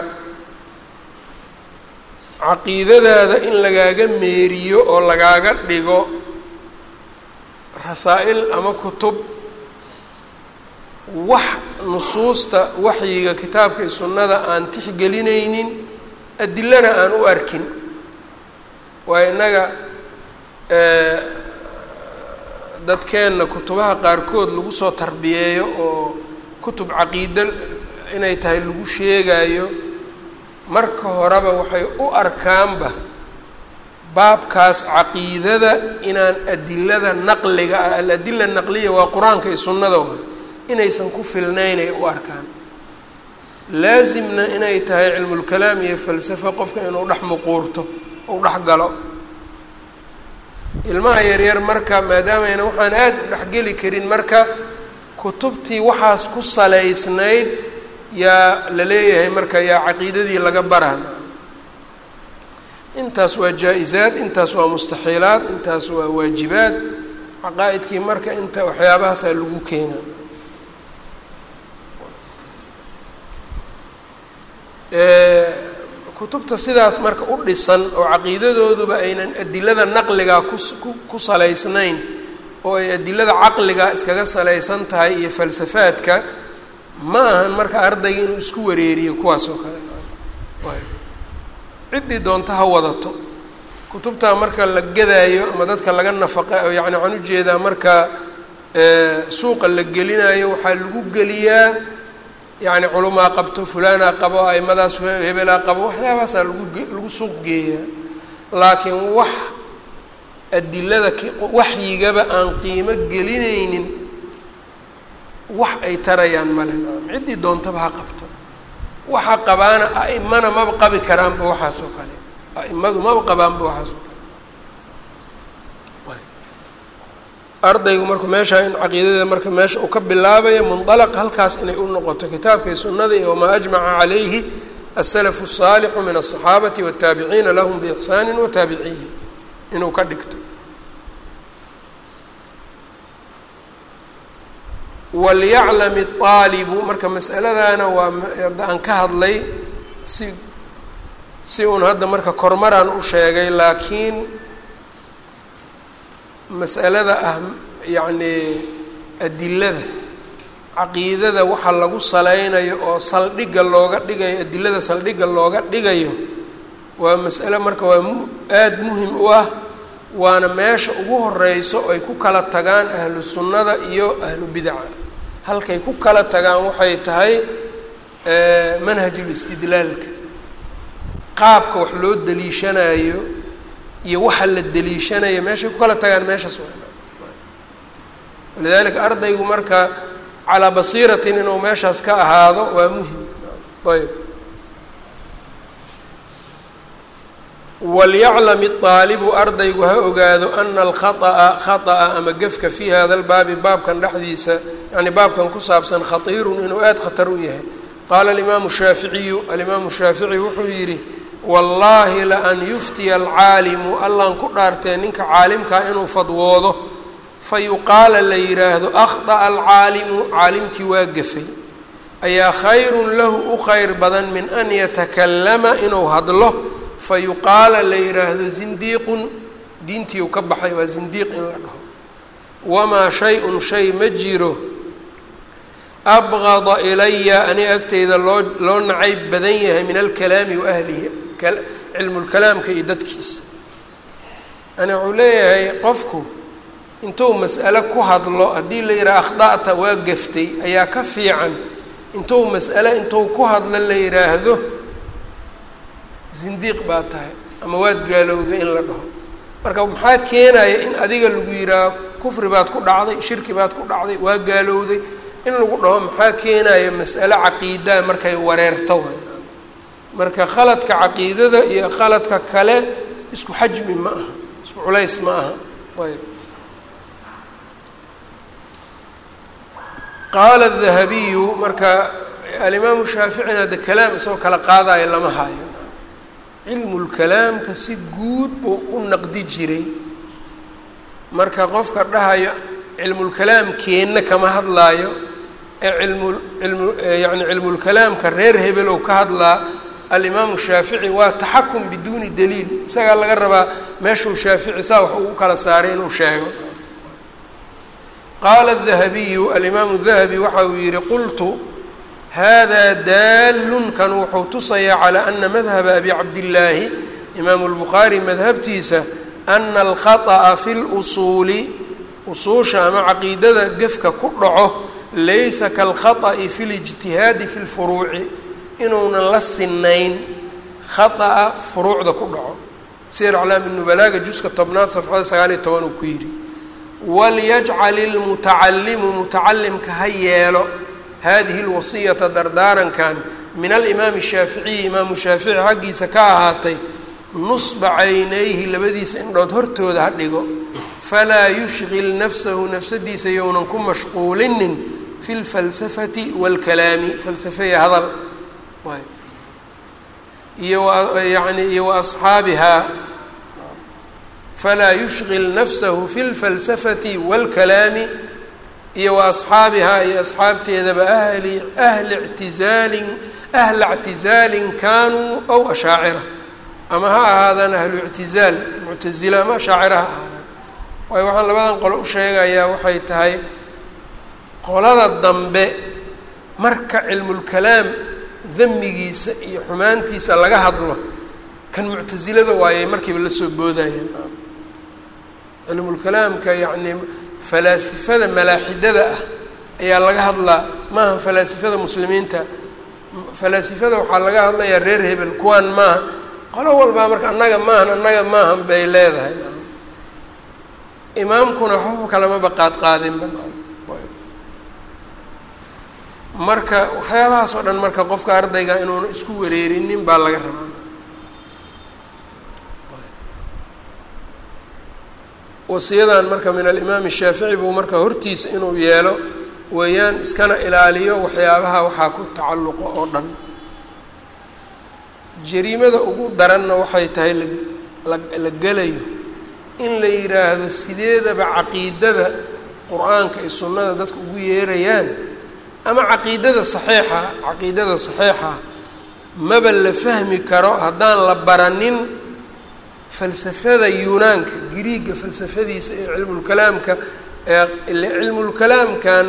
caqiidadaada in lagaaga meeriyo oo lagaaga dhigo rasaa-il ama kutub wax nusuusta waxyiga kitaabka iyo sunnada aan tixgelinaynin adilana aan u arkin waa innaga dadkeenna kutubaha qaarkood lagu soo tarbiyeeyo oo kutub caqiido inay tahay lagu sheegayo marka horeba waxay u arkaanba baabkaas caqiidada inaan adilada naqliga ah aladila naqliya waa qur-aanka iyo sunnada waay inaysan ku filnaynay u arkaan laasimna inay tahay cilmulkalaam iyo falsafo qofka inuu dhex muquurto uu dhex galo ilmaha yaryar marka maadaamayna waxaan aada u dhexgeli karin marka kutubtii waxaas ku salaysnayd yaa la leeyahay marka yaa caqiidadii laga baraan intaas waa jaa-isaad intaas waa mustaxiilaad intaas waa waajibaad caqaa-idkii marka inta waxyaabahaasaa lagu keena kutubta sidaas marka u dhisan oo caqiidadooduba aynan adilada naqligaa ku ku salaysnayn oo ay adilada caqliga iskaga salaysan tahay iyo falsafaadka ma ahan marka ardayga inuu isku wareeriyo kuwaas oo kale ciddii doonta ha wadato kutubtaa marka la gadaayo ama dadka laga nafaqa yani waxaan ujeedaa marka suuqa la gelinayo waxaa lagu geliyaa yani culumaa qabto fulaanaa qabo aimadaas hebelaa qabo waxyaabahaasaa lagu lagu suuq geeyaa laakiin wax adilada waxyigaba aan qiimo gelinaynin wax ay tarayaan male ciddii doontaba ha qabto waxa qabaana a'imana maba qabi karaanba waxaas oo kale a'imadu maba qabaanba waxaas oo kale ardaygu marka meeshaa in caqiidada marka meesha uu ka bilaabayo mundalaq halkaas inay u noqoto kitaabka iyo sunnada iyo wamaa ajmaca calayhi asalafu الsaalixu min aلصaxaabati wالtaabiciina lahum biixsaani wataabiciihim inuu ka dhigto walyaclam الطaalibu marka masaladana waa aan ka hadlay si si uun hadda marka kormaraan u sheegay laakiin mas'alada ah yacnii adilada caqiidada waxa lagu saleynayo oo saldhigga looga dhigayo adilada saldhigga looga dhigayo waa mas'ale marka waa aada muhim u ah waana meesha ugu horeyso ay ku kala tagaan ahlu sunnada iyo ahlu bidaca halkay ku kala tagaan waxay tahay manhajul istidlaalka qaabka wax loo daliishanayo iyo waxa la daliishanayo meeshay ku kala tagaan meeshaas walidaalika ardaygu marka calaa basiiratin inuu meeshaas ka ahaado waa muhim ayb walyaclam idaalibu ardaygu ha ogaado ana alkhaطأa khaطأa ama gefka fii hada lbaabi baabkan dhexdiisa yani baabkan ku saabsan khatiirun inuu aada khatar u yahay qaala alimaamu shaaficiyu alimaamu shaafici wuxuu yidhi wallaahi laan yuftiya alcaalimu allaan ku dhaartee ninka caalimkaa inuu fadwoodo fayuqaala la yidhaahdo akhطأa alcaalimu caalimkii waa gefay ayaa khayrun lahu u khayr badan min an yatakallama inuu hadlo fayuqaala la yidhaahdo zindiiqun diintii u ka baxay waa zindiiq in la dhaho wamaa shay-un shay ma jiro abqada ilaya aniga agteyda loo loo nacayb badan yahay min alkalaami wa ahlihi cilmulkalaamka iyo dadkiisa yani wuxuu leeyahay qofku intuu mas'ale ku hadlo haddii la yidhaha akhda'ta waa gaftay ayaa ka fiican intuu mas'ale intuu ku hadlo la yidhaahdo zindiiq baa tahay ama waad gaalowday in la dhaho marka maxaa keenaya in adiga lagu yidhaaho kufri baad ku dhacday shirki baad ku dhacday waa gaalowday in lagu dhaho maxaa keenaya mas'ale caqiidaa markay wareerto way marka khaladka caqiidada iyo khaladka kale isku xajmi ma aha isku culays ma aha ayb qaala dahabiyu marka alimaamu shaaficina de kalaam isagoo kala qaadayo lama haayo cilmulkalaamka si guud buu u naqdi jiray marka qofka dhahayo cilmulkalaamkeenna kama hadlaayo ee cilmu ilmu yani cilmulkalaamka reer hebelow ka hadlaa alimaamu shaafici waa taxakum biduuni daliil isagaa laga rabaa meeshuu shaafici saa wax ugu kala saaray inuu sheego qaala dahabiyu alimaamu dahabi waxa uu yihi qultu hada daalun kan wuxuu tusayaa calaa ana madhaba abi cabdillaahi imaamu lbukhaari madhabtiisa ana alkhaطأa fi lusuuli usuusha ama caqiidada gefka ku dhaco laysa kalkhaطأi fi lijtihaadi fi lfuruuci inuunan la sinayn khaطأa furuucda ku dhaco sir aclaami nubalaaga juska tobnaad safxada sagaal iyo toban uu ku yidhi walyajcal ilmutacalimu mutacalimka ha yeelo hadihi lwasiyata dardaarankan min alimaami shaaficiyi imaamu shaafici xaggiisa ka ahaatay nusba caynayhi labadiisa indhood hortooda ha dhigo falaa yushgil nafsahu nafsadiisa younan ku mashquulinin fi lfalsafati wاlkalaami falsafeya hadal iyo yani iyo waasxaabihaa falaa yushgil nafsahu fi lfalsafati wاlkalaami iyo wa asxaabihaa iyo asxaabteedaba ahli ahli ictizaalin ahla ictizaalin kaanuu aw ashaacira ama ha ahaadaan ahlu ictizaal muctazila ama ashaacira ha ahaadaan waayo waxaan labadan qolo u sheegayaa waxay tahay qolada dambe marka cilmulkalaam damigiisa iyo xumaantiisa laga hadlo kan muctasilada waayay markiiba la soo boodayeen cilmulkalaamka yacni falaasifada malaaxidada ah ayaa laga hadlaa maaha falaasifada muslimiinta falaasifada waxaa laga hadlayaa reer hebel kuwaan maaha qolo walbaa marka annaga maahan annaga maahan bay leedahay imaamkuna waxba kalamaba qaad qaadinba marka waxyaabahaas oo dhan marka qofka ardayga inuuna isku wareerinin baa laga rabaa wasiyadan marka min alimaam shaafici buu marka hortiisa inuu yeelo weeyaan iskana ilaaliyo waxyaabaha waxaa ku tacalluqo oo dhan jariimada ugu daranna waxay tahay la gelayo in la yidhaahdo sideedaba caqiidada qur-aanka iyo sunnada dadka ugu yeerayaan ama caqiidada saxiixa caqiidada saxiixa maba la fahmi karo haddaan la baranin falsafada yunaanka giriiga falsafadiisa iyo cilmulkalaamka cilmulkalaamkan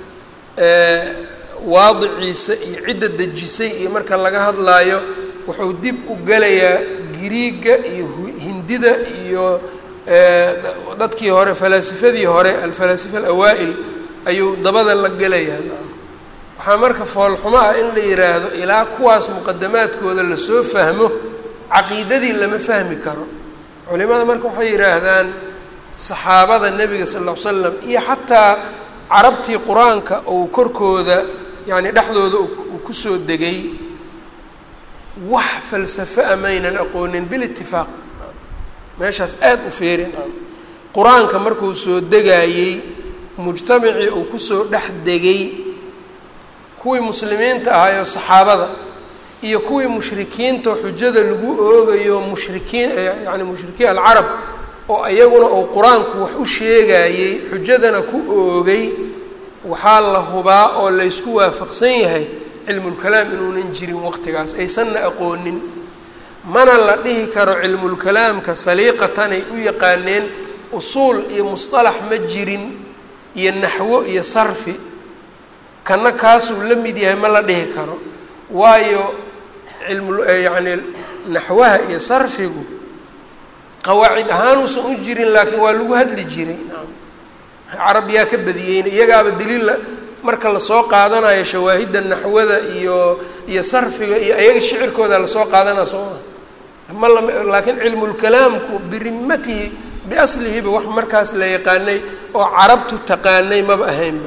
waadiciisa iyo cidda dejisay iyo marka laga hadlaayo wuxuu dib u gelayaa giriiga iyo hindida iyo dadkii hore falaasifadii hore alfalaasifa alawaa'il ayuu dabada la gelayaa waxaa marka foolxumo ah in la yidhaahdo ilaa kuwaas muqadamaadkooda lasoo fahmo caqiidadii lama fahmi karo culimada marka waxay yidhaahdaan saxaabada nebiga sal ll ly slam iyo xataa carabtii qur-aanka uu korkooda yacni dhexdooda uu kusoo degay wax falsafo a maynan aqoonin bilitifaaq meeshaas aada u feerin qur-aanka markuu soo degaayey mujtamacii uu kusoo dhex degay kuwii muslimiinta ahaayo saxaabada iyo kuwii mushrikiinta xujada lagu oogayo mushrikiin yani mushrikiin alcarab oo iyaguna uu qur-aanku wax u sheegayey xujadana ku oogay waxaa la hubaa oo laysku waafaqsan yahay cilmulkalaam inuunan jirin waqtigaas aysanna aqoonin mana la dhihi karo cilmulkalaamka saliiqatanay u yaqaaneen usuul iyo musطalax ma jirin iyo naxwo iyo sarfi kana kaasuu la mid yahay ma la dhihi karo waayo cilmu yacni naxwaha iyo sarfigu qawaacid ahaanuusan u jirin laakiin waa lagu hadli jiray carab yaa ka badiyeyna iyagaaba daliilla marka lasoo qaadanayo shawaahidda naxwada iyo iyo sarfiga iyo iyaga shicirkooda lasoo qaadanaya soo maa ma la laakiin cilmulkalaamku birimatihi biaslihiba wax markaas la yaqaanay oo carabtu taqaanay maba ahaynba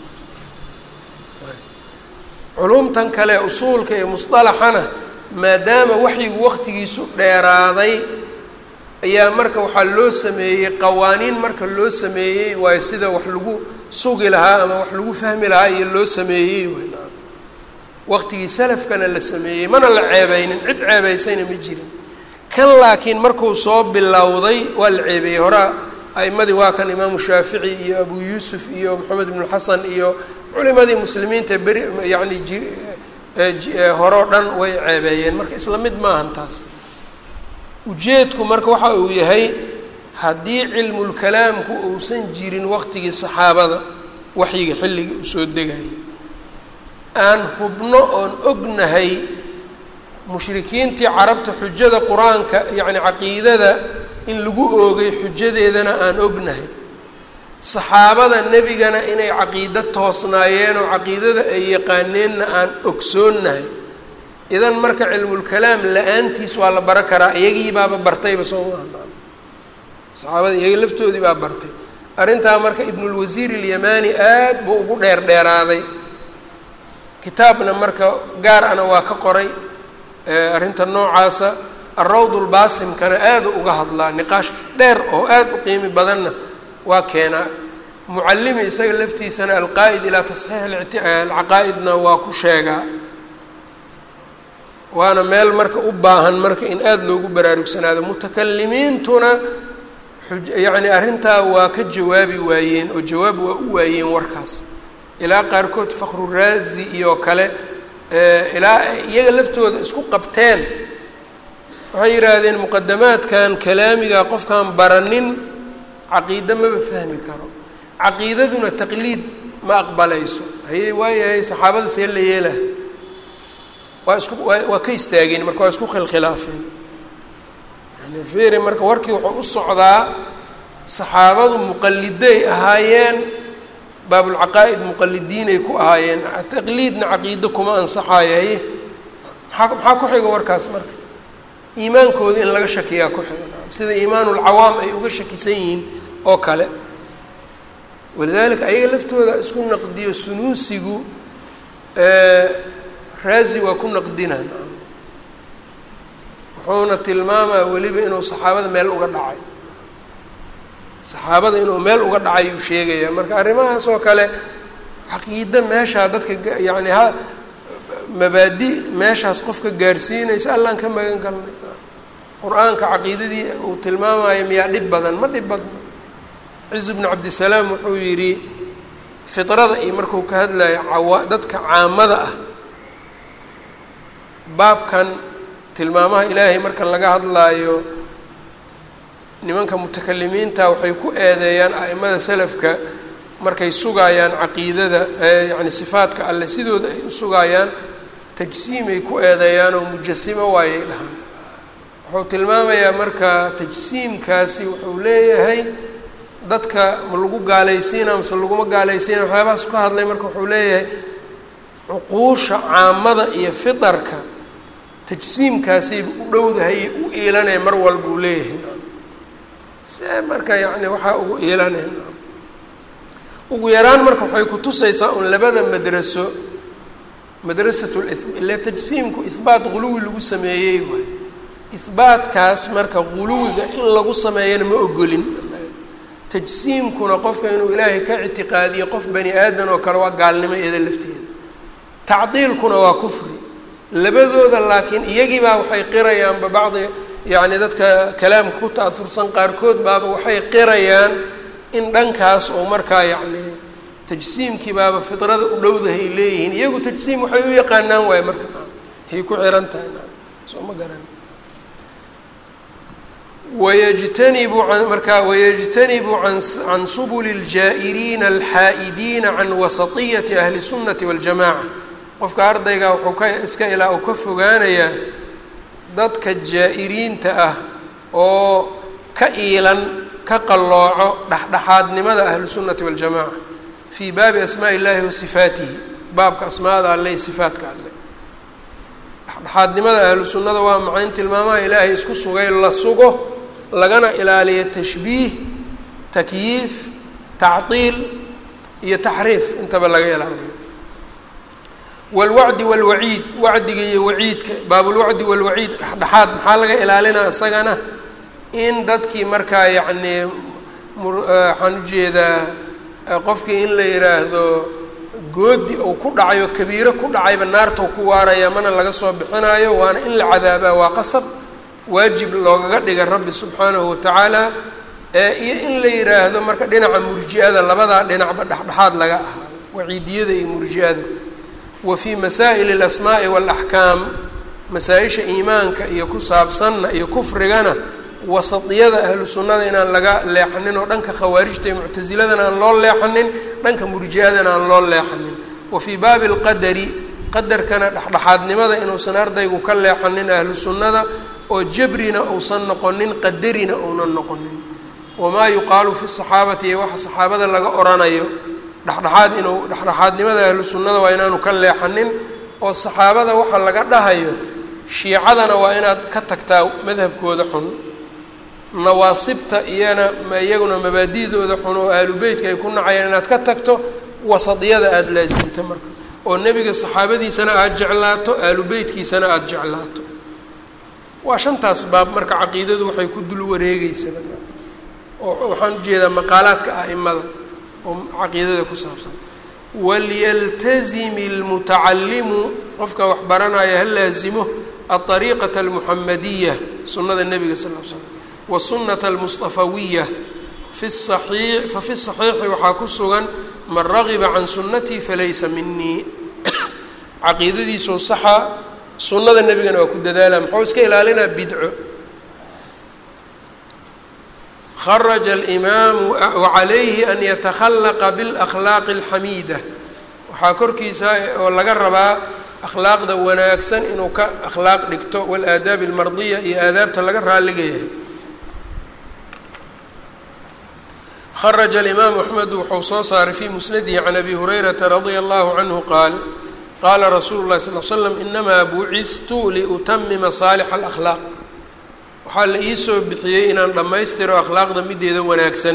culumtan kale usuulka iyo musطalaxana maadaama waxyigu waqtigiisu dheeraaday ayaa marka waxaa loo sameeyey qawaaniin marka loo sameeyey waayo sida wax lagu sugi lahaa ama wax lagu fahmi lahaa iyo loo sameeyey wayn waqtigii salafkana la sameeyey mana la ceebeynin cid ceebeysayna ma jirin kan laakiin markuu soo bilowday waa la ceebeeyey horaa a'imadii waa kan imaamu shaafici iyo abu yuusuf iyo moxamed ibnu xasan iyo culimadii muslimiinta beri yacni ji horeo dhan way ceebeeyeen marka isla mid maahan taas ujeedku marka waxa uu yahay haddii cilmulkalaamku uusan jirin waqtigii saxaabada waxyiga xilligii uu soo degayay aan hubno oon ognahay mushrikiintii carabta xujada qur-aanka yacni caqiidada in lagu oogay xujadeedana aan ognahay saxaabada nebigana inay caqiido toosnaayeen oo caqiidada ay yaqaaneenna aan ogsoonnahay idan marka cilmulkalaam la-aantiis waa la baro karaa iyagii baaba bartayba soo maaha saxaabada iyaga laftoodii baa bartay arrintaa marka ibnulwasiir ilyamani aad buu ugu dheer dheeraaday kitaabna marka gaar ana waa ka qoray arrinta noocaasa alrawd lbaasimkana aada uga hadlaa niqaash dheer oo aada u qiimi badanna waa keenaa mucallimi isaga laftiisana alqaa'id ilaa tasxiix alcaqaa'idna waa ku sheegaa waana meel marka u baahan marka in aada loogu baraarugsanaado mutakalimiintuna yacni arrintaa waa ka jawaabi waayeen oo jawaab waa u waayeen warkaas ilaa qaarkood fakhruraazi iyo kale ilaa iyaga laftooda isku qabteen waxay yidhaahdeen muqadamaadkan kalaamiga qofkaan baranin caqiide maba fahmi karo caqiidaduna taqliid ma aqbalayso hayey waayahay saxaabada see la yeelah waa isku waa waa ka istaageen marka waa isku khilkhilaafeen yani firi marka warkii wuxuu u socdaa saxaabadu muqaliday ahaayeen baabulcaqaa'id muqalidiinay ku ahaayeen taqliidna caqiido kuma ansaxaayo haye maxaa maxaa ku xiga warkaas marka iimaankooda in laga shakiyaa ku xiga sida iimaanulcawaam ay uga shakisan yihiin oo kale walidaalika ayaga laftooda isku naqdiyo sunuusigu raazi waa ku naqdinaan wuxuuna tilmaamaa weliba inuu saxaabada meel uga dhacay saxaabada inuu meel uga dhacay uu sheegaya marka arrimahaas oo kale caqiide meeshaa dadka yacni ha mabaadi meeshaas qofka gaarsiinaysa allaan ka magan galnay qur-aanka caqiidadii uu tilmaamayo miyaa dhib badan ma dhib badno cizu bnu cabdisalaam wuxuu yidhi fidrada iyo markuu ka hadlayo cawa dadka caamada ah baabkan tilmaamaha ilaahay marka laga hadlaayo nimanka mutakalimiinta waxay ku eedeeyaan a'imada salafka markay sugaayaan caqiidada yacni sifaadka alle sidooda ay u sugaayaan tajsiimay ku eedeeyaan oo mujasimo waayay dhahaan wuxuu tilmaamayaa marka tajsiimkaasi wuxuu leeyahay dadka ma lagu gaalaysiina mase laguma gaalaysiina waxyaabahaas ka hadlay marka wuxuu leeyahay cuquusha caamada iyo fitarka tajsiimkaasayba u dhowdahay u iilanaya mar walba uu leeyahay see marka yacni waxaa ugu iilanaya ugu yaraan marka waxay kutusaysaa un labada madraso madrasat ile tajsiimku ihbaat guluwi lagu sameeyey waay ihbaatkaas marka guluwiga in lagu sameeyana ma ogolin tajsiimkuna qofka inuu ilaahay ka ictiqaadiyo qof bani aadan oo kale waa gaalnimo iyada lafteeda tacdiilkuna waa kufri labadooda laakiin iyagiibaa waxay qirayaanba bacdi yacni dadka kalaamka ku ta'asursan qaarkood baaba waxay qirayaan in dhankaas oo markaa yacni tajsiimkii baaba fidrada u dhowdahay leeyihiin iyagu tajsiim waxay u yaqaanaan waaye marka hay ku xiran tahay soo ma garan wayjtanibu marka wayجtanibu can subuli اljaa'iriina alxaa'idiina can wasatiyati ahli الsunati waاljamaca qofka ardayga wuxuu ka iska ilaa uu ka fogaanayaa dadka jaa'iriinta ah oo ka iilan ka qallooco dhexdhexaadnimada ahlusunnati waاljamaca fii baabi asmaaءi اllahi wa sifaatihi baabka asmaada alle iyo sifaatka alle dhexdhexaadnimada ahlu sunnada waa macayn tilmaamaha ilaahay isku sugay la sugo lagana ilaaliyo tashbiih takyiif tactiil iyo taxriif intaba laga ilaaliyo wاlwacdi wاlwaciid wacdiga iyo waciidka baabulwacdi wاlwaciid dhexdhexaad maxaa laga ilaalinaa isagana in dadkii markaa yacnii waxaan ujeedaa qofkii in la yidhaahdo goodi uu ku dhacayo kabiiro ku dhacayba naartau ku waaraya mana laga soo bixinaayo waana in la cadaabaa waa qasab waajib loogaga dhiga rabbi subxaanahu watacaala iyo in la yidhaahdo marka dhinaca murji-ada labadaa dhinacba dhexdhexaad laga ahaa waciidiyada iyo murji-ada wa fii masaa'ili alasmaa'i waalaxkaam masaa-isha iimaanka iyo ku saabsanna iyo kufrigana wasatiyada ahlu sunnada inaan laga leexanin oo dhanka khawaarijta iyo muctasiladana aan loo leexanin dhanka murji-adana aan loo leexanin wa fii baabi alqadari qadarkana dhexdhexaadnimada inuusan ardaygu ka leexanin ahlu sunnada oo jabrina uusan noqonin qadarina uunan noqonin wamaa yuqaalu fi saxaabati iyo waxa saxaabada laga oranayo dhexdhexaad inuu dhexdhexaadnimada ahlu sunnada waa inaanu ka leexanin oo saxaabada waxa laga dhahayo shiicadana waa inaad ka tagtaa madhabkooda xun nawaasibta iyana iyaguna mabaadidooda xun oo ahlu beytka ay ku nacayaan inaad ka tagto wasadiyada aada laasimta marka oo nebiga saxaabadiisana aada jeclaato ahlu beytkiisana aada jeclaato waa shantaas baab marka caqiidadu waxay ku dul wareegeysaba oo waxaan ujeedaa maqaalaadka a'imada oo caqiidada ku saabsan walyaltazimi اlmutacalimu qofka wax baranaya ha laazimo aلطariiqaةa اlmuxamadiya sunada nebiga sal l slam wالsunaةa اlmuصطafawiya fi الصaxiix fafi الصaxiixi waxaa ku sugan man ragiba can sunatii falaysa minii caqiidadiisoo saxa sunada nebigana waa ku dadaala muxuu iska ilaalinaa bidco kharaja alimaamu wacalayhi an yatakhalaqa biاlakhlaaqi اlxamiida waxaa korkiisa oo laga rabaa akhlaaqda wanaagsan inuu ka akhlaaq dhigto wاlaadaabi اlmardiya iyo aadaabta laga raaliga yahay kharaja alimaamu axmed wuxuu soo saaray fii musnadihi can abi hurayrata radia allahu canhu qaal qaala rasuulu llahi sal l slam inamaa bucidtu liutamima saalixa alakhlaaq waxaa la iisoo bixiyey inaan dhammaystiro akhlaaqda mideeda wanaagsan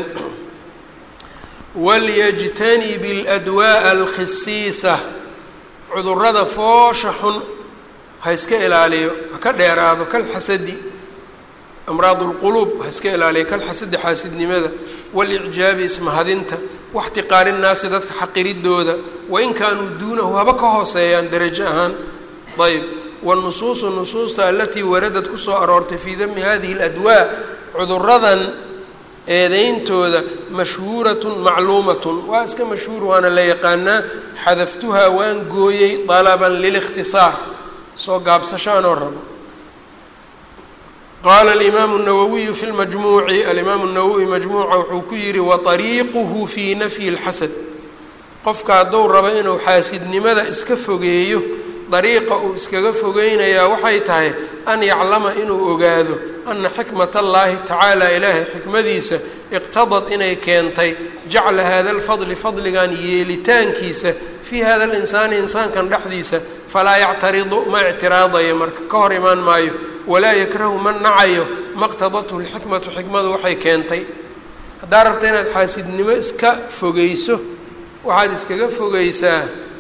walyajtanib اladwaaءa alkhisiisa cudurada foosha xun ha iska ilaaliyo ha ka dheeraado kalxasadi amraad اlquluub ha iska ilaaliyo kalxasadi xaasidnimada walicjaabi ismahadinta waxtiqaari nnaasi dadka xaqiridooda wain kaanuu duunahu haba ka hooseeyaan darajo ahaan ayb wاnusuusu nusuusta alatii waradad kusoo aroortay fii dami hadihi اladwaa cuduradan eedeyntooda mashhuuratun macluumatun waa iska mashhuur waana la yaqaanaa xadaftuhaa waan gooyey dalaban lilikhtisaar soo gaabsasho anoo rabo qaala alimaamu الnawawiyu fi lmajmuuci alimaamu الnawowi majmuuca wuxuu ku yihi waطariiquhu fii nafyi اlxasad qofka hadduu rabo inuu xaasidnimada iska fogeeyo dariiqa uu iskaga fogeynayaa waxay tahay an yaclama inuu ogaado ana xikmat allaahi tacaala ilaahay xikmadiisa iqtadad inay keentay jacla hada alfadli fadligan yeelitaankiisa fii hada alinsaani insaankan dhexdiisa falaa yactaridu ma ictiraadayo marka ka hor imaan maayo walaa yakrahu ma nacayo maqtadathu lxikmatu xikmadu waxay keentay haddaa rabta inaad xaasidnimo iska fogeyso waxaad iskaga fogeysaa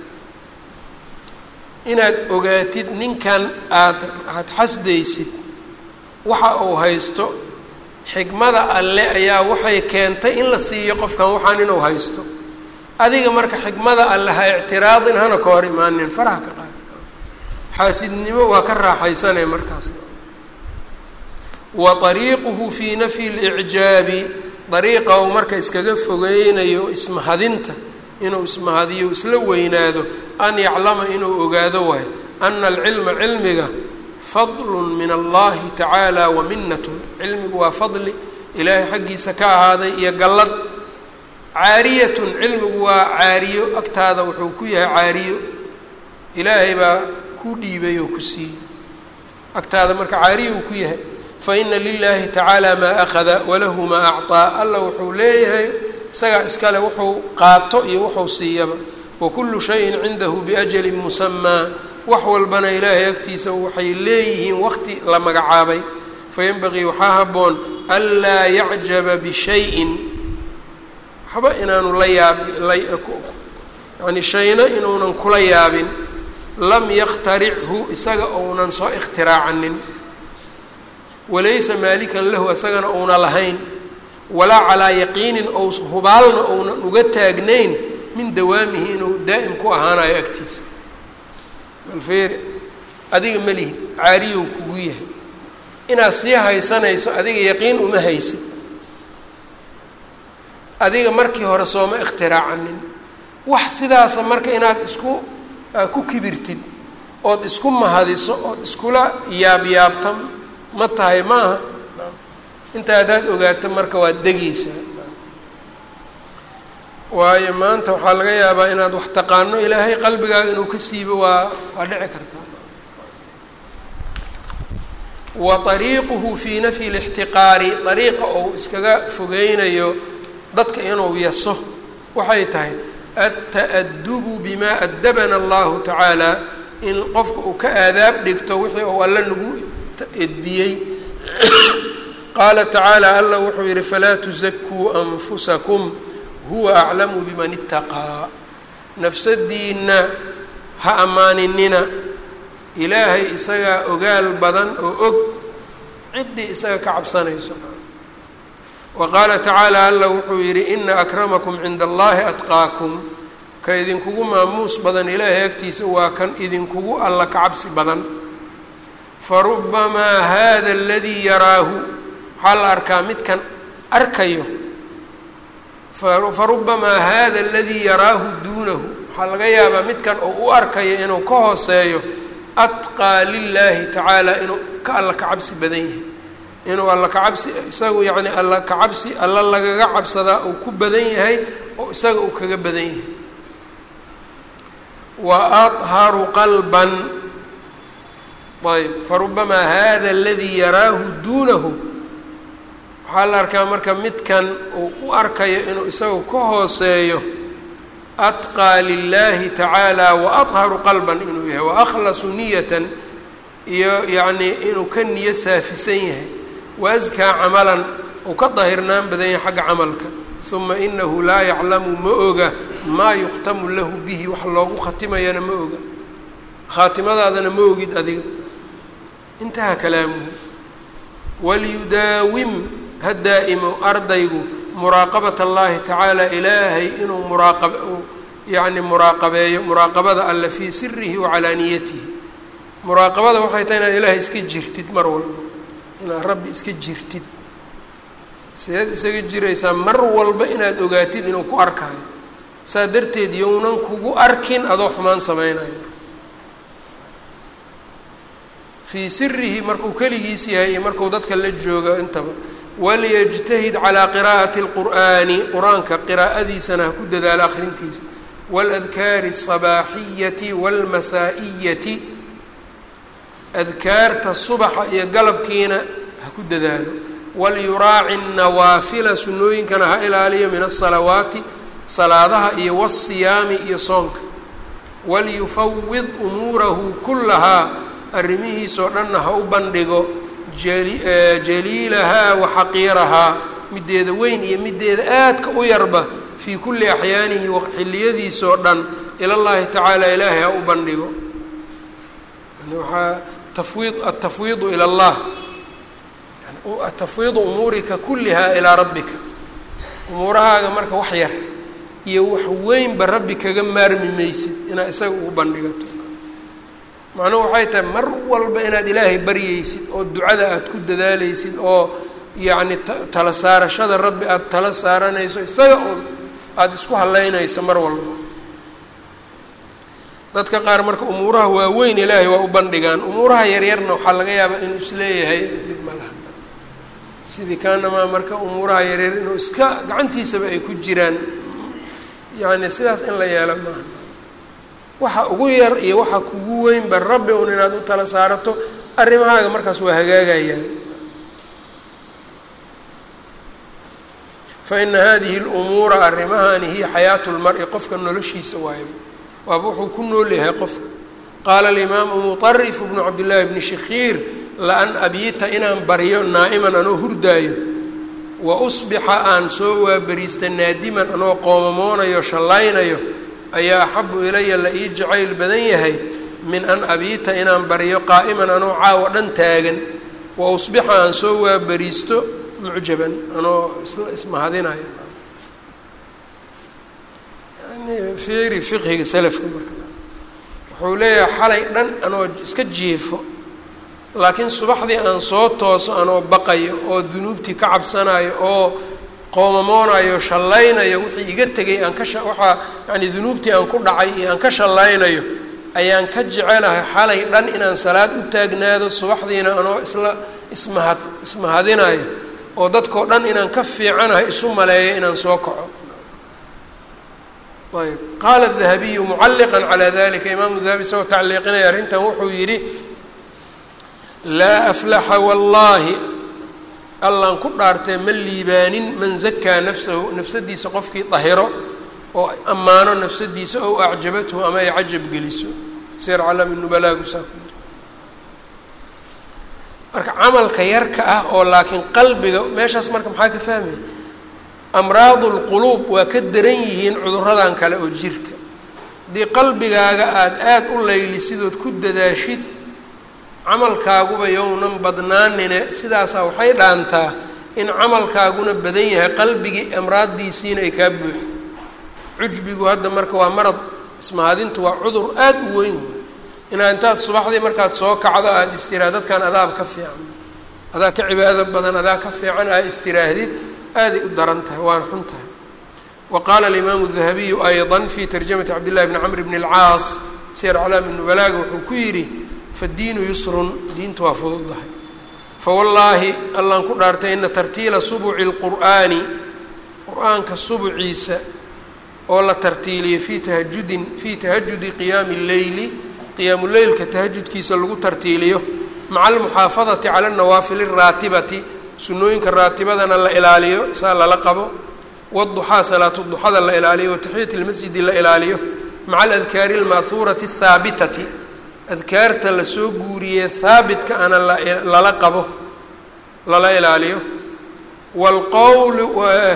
inaad ogaatid ninkan aad aada xasdaysid waxa uu haysto xikmada alle ayaa waxay keentay in la siiyo qofkan waxaan inuu haysto adiga marka xikmada alle ha ictiraadin hana ka hor imaanin faraha ka qaad xaasidnimo waa ka raaxaysanaya markaas wa ariiquhu fii nafyi اlicjaabi dariiqa uu marka iskaga fogeynayo ismahadinta inuu ismahadiyo isla weynaado an yaclama inuu ogaado waayo ana alcilma cilmiga fadlun min allahi tacaala wa minatun cilmigu waa fadli ilaahay xaggiisa ka ahaaday iyo gallad caariyatun cilmigu waa caariyo agtaada wuxuu ku yahay caariyo ilaahay baa ku dhiibay oo ku siiyey agtaada marka caariyo uu ku yahay faina lilahi tacaala maa akhada walahu maa acطaa alla wuxuu leeyahay isagaa iskale wuxuu qaato iyo wuxuu siiyaba wakulu shayin cindahu biajalin musamaa wax walbana ilaahay agtiisa waxay leeyihiin waqti la magacaabay fayanbagii waxaa habboon anlaa yacjaba bishayin waxba inaanu la yaabi yani shayna inuunan kula yaabin lam yakhtarichu isaga ounan soo ikhtiraacinin walaysa maalikan lahu isagana ouna lahayn walaa calaa yaqiinin ou hubaalna ounan uga taagnayn min dawaamihi inuu daa'im ku ahaanayo agtiisa balfeeri adiga ma lihid caariyow kugu yahay inaad sii haysanayso adiga yaqiin uma haysid adiga markii hore sooma ikhtiraacinin wax sidaasa marka inaad isku ku kibirtid ood isku mahadiso ood iskula yaabyaabta ma tahay maaha inta haddaad ogaato marka waad degaysaa waayo maanta waxaa laga yaabaa inaad wax taqaano ilaahay qalbigaaga inuu ka siibo waa waa dhici kartaa wa ariiquhu fii nafyi lixtiqaari ariiqa ou iskaga fogeynayo dadka inuu yaso waxay tahay adta'adubu bimaa addabana allahu tacaala in qofka uu ka aadaab dhigto wixii uu alle nagu edbiyey qaala tacaala alla wuxuu yihi falaa tusakuu anfusakum huwa aclamu biman itaqaa nafsadiinna ha ammaaninina ilaahay isagaa ogaal badan oo og ciddii isaga ka cabsanayso wa qaala tacaala alla wuxuu yidhi ina akramakum cinda allahi atqaakum ka idinkugu maamuus badan ilaahay agtiisa waa kan idinkugu alla ka cabsi badan farubamaa hada aladii yaraahu waxaa la arkaa midkan arkayo farubamaa hada aladii yaraahu duunahu waxaa laga yaabaa midkan oo u arkayo inuu ka hooseeyo atqaa lilaahi tacaala inuu ka alla ka cabsi badan yahay inuu alla ka cabsi isagu yacni alla ka cabsi alla lagaga cabsadaa uu ku badan yahay oo isaga uu kaga badan yahay wa adharu qalban ayb farubamaa hada aladii yaraahu duunahu waxaa la arkaa marka midkan uu u arkayo inuu isagu ka hooseeyo atqaa lilaahi tacaala wa adharu qalban inuu yahay wa akhlasu niyatan iyo yacnii inuu ka niyo saafisan yahay wa askaa camalan uu ka dahirnaan badan yahay xagga camalka uma inahu laa yaclamu ma oga maa yukhtamu lahu bihi wax loogu khatimayana ma oga khaatimadaadana ma ogid adiga intaha kalaamuhu waliyudaawim ha daa'imo ardaygu muraaqabat allahi tacaala ilaahay inuu muraaqab yacni muraaqabeeyo muraaqabada alle fii sirihi wa calaaniyatihi muraaqabada waxay tahay inaad ilaahay iska jirtid mar walba inaad rabbi iska jirtid sideed isaga jiraysaa mar walba inaad ogaatid inuu ku arkaayo saa darteed yownan kugu arkin adoo xumaan sameynayo fii sirihi markuu keligiis yahay iyo markuu dadka la joogo intaba walyajtahid calaa qiraa'ati اlqur'aani qur-aanka qiraa'adiisana ha ku dadaalo akhrintiisa waladkaari الصabaaxiyati wاlmasaa'iyati adkaarta subaxa iyo galabkiina ha ku dadaalo walyuraaci nawaafila sunnooyinkana ha ilaaliyo min asalawaati salaadaha iyo wasiyaami iyo soonka walyufawid umuurahu kullahaa arrimihiisoo dhanna ha u bandhigo jaliilahaa wa xaqiirahaa mideeda weyn iyo mideeda aadka u yarba fii kulli axyaanihi xilliyadiisoo dhan ilallaahi tacaala ilaahay ha u bandhigo waaa tafwiid altafwiidu ila allah tafwiidu umuurika kullihaa ilaa rabbika umuurahaaga marka wax yar iyo wax weynba rabbi kaga maarmi maysid inaad isaga ugu bandhigato macnuhu waxay tahay mar walba inaad ilaahay baryaysid oo ducada aada ku dadaalaysid oo yacni tala saarashada rabbi aada tala saaranayso isaga un aada isku haleynayso mar walba dadka qaar marka umuuraha waaweyn ilaahay waa u bandhigaan umuuraha yaryarna waxaa laga yaabaa inuu isleeyahay dhib ma laha sidii kaanamaa marka umuuraha yaryar inuu iska gacantiisaba ay ku jiraan yacni sidaas in la yeelo maaha waxa ugu yar iyo waxa kugu weynba rabbi un inaad u tala saarato arrimahaaga markaas waa hagaagayaan fa ina hadihi lumuura arrimahani hiya xayaatu lmar-i qofka noloshiisa waayo waaba wuxuu ku nool yahay qofka qaala alimaamu muطarif bnu cabdillaahi bni shikhiir laan abiita inaan baryo naa'iman anoo hurdaayo wa usbixa aan soo waabariista naadiman anoo qoomamoonayo shallaynayo ayaa axabu ilaya la ii jacayl badan yahay min an abiita inaan baryo qaa'iman anoo caawo dhan taagan wa usbixa aan soo waabariisto mucjaban anoo isla ismahadinayo yani fiiri fiqhiga salafka marka wuxuu leeyahay xalay dhan anoo iska jiifo laakiin subaxdii aan soo tooso anoo baqayo oo dunuubtii ka cabsanayo oo qoomamoonayo shallaynayo wixii iga tegay aan ka waxaa yani dunuubtii aan ku dhacay iyo aan ka shallaynayo ayaan ka jecelahay xalay dhan inaan salaad u taagnaado subaxdiina anoo isla ismahad ismahadinayo oo dadkao dhan inaan ka fiicanahay isu maleeyo inaan soo kaco ayb qaala dahabiyu mucalliqan calaa dalika imaamu dahabi isagoo tacliiqinaya arrintan wuxuu yidhi laa aflaxa wallaahi allaan ku dhaartee ma liibaanin man zakaa nafsahu nafsadiisa qofkii dahiro oo ammaano nafsadiisa ow acjabathu ama ay cajab geliso sir calami nubalaagu saa ku yidhi marka camalka yarka ah oo laakiin qalbiga meeshaas marka maxaa ka fahmaya amraadu lquluub waa ka daran yihiin cuduradan kale oo jirka haddii qalbigaaga aada aada u laylisidood ku dadaashid camalkaaguba yownan badnaanine sidaasaa waxay dhaantaa in camalkaaguna badan yahay qalbigii amraaddiisiina ay kaa buuxi cujbigu hadda marka waa marad ismahadintu waa cudur aada u weyn inaa intaad subaxdii markaad soo kacdo aada istiraa dadkan adaab ka fiican adaa ka cibaado badan adaa ka fiican aa istiraahdid aaday u daran tahay waana xun tahay wa qaala alimaamu dahabiyu ayضa fi tarjamati cabdillahi bni camr bni اlcaas siyar calaami nubalaaga wuxuu ku yidhi faddiinu yusrun diintu waa fududdahay fawallaahi allaan ku dhaartay ina tartiila subuci اlqur'aani qur-aanka subuciisa oo la tartiiliyo fii tahajudin fii tahajudi qiyaami اlleyli qiyaamu leylka tahajudkiisa lagu tartiiliyo maca almuxaafadati cala اnawaafili الraatibati sunooyinka raatibadana la ilaaliyo saa lala qabo wduxaa salaatu duxada la ilaaliyo wataxiyati lmasjidi la ilaaliyo maca aladkaari alma'huurati athaabitati adkaarta lasoo guuriyee haabitka ana lala qabo lala ilaaliyo wlqowlu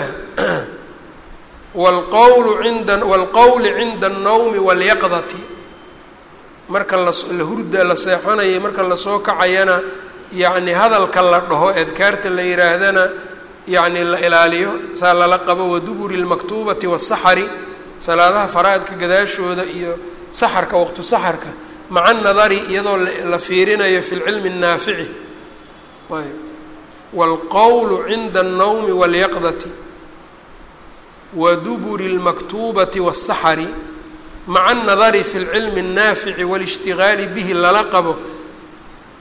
wlqowlu inda waalqowli cinda alnowmi walyaqdati marka la hurda la seexanayo marka lasoo kacayana yacni hadalka la dhaho adkaarta la yihaahdana yacni la ilaaliyo saa lala qabo waduburi اlmaktuubati wasaxari salaadaha faraa'idka gadaashooda iyo saxarka waqtu saxarka maca nadari iyadoo la fiirinayo fi lcilmi الnaafici ayb wاlqowlu cinda الnowmi waاlyaqdati waduburi اlmaktuubati waالsaxari maca الnadari fi اlcilmi الnaafici wاlاshtigaali bihi lala qabo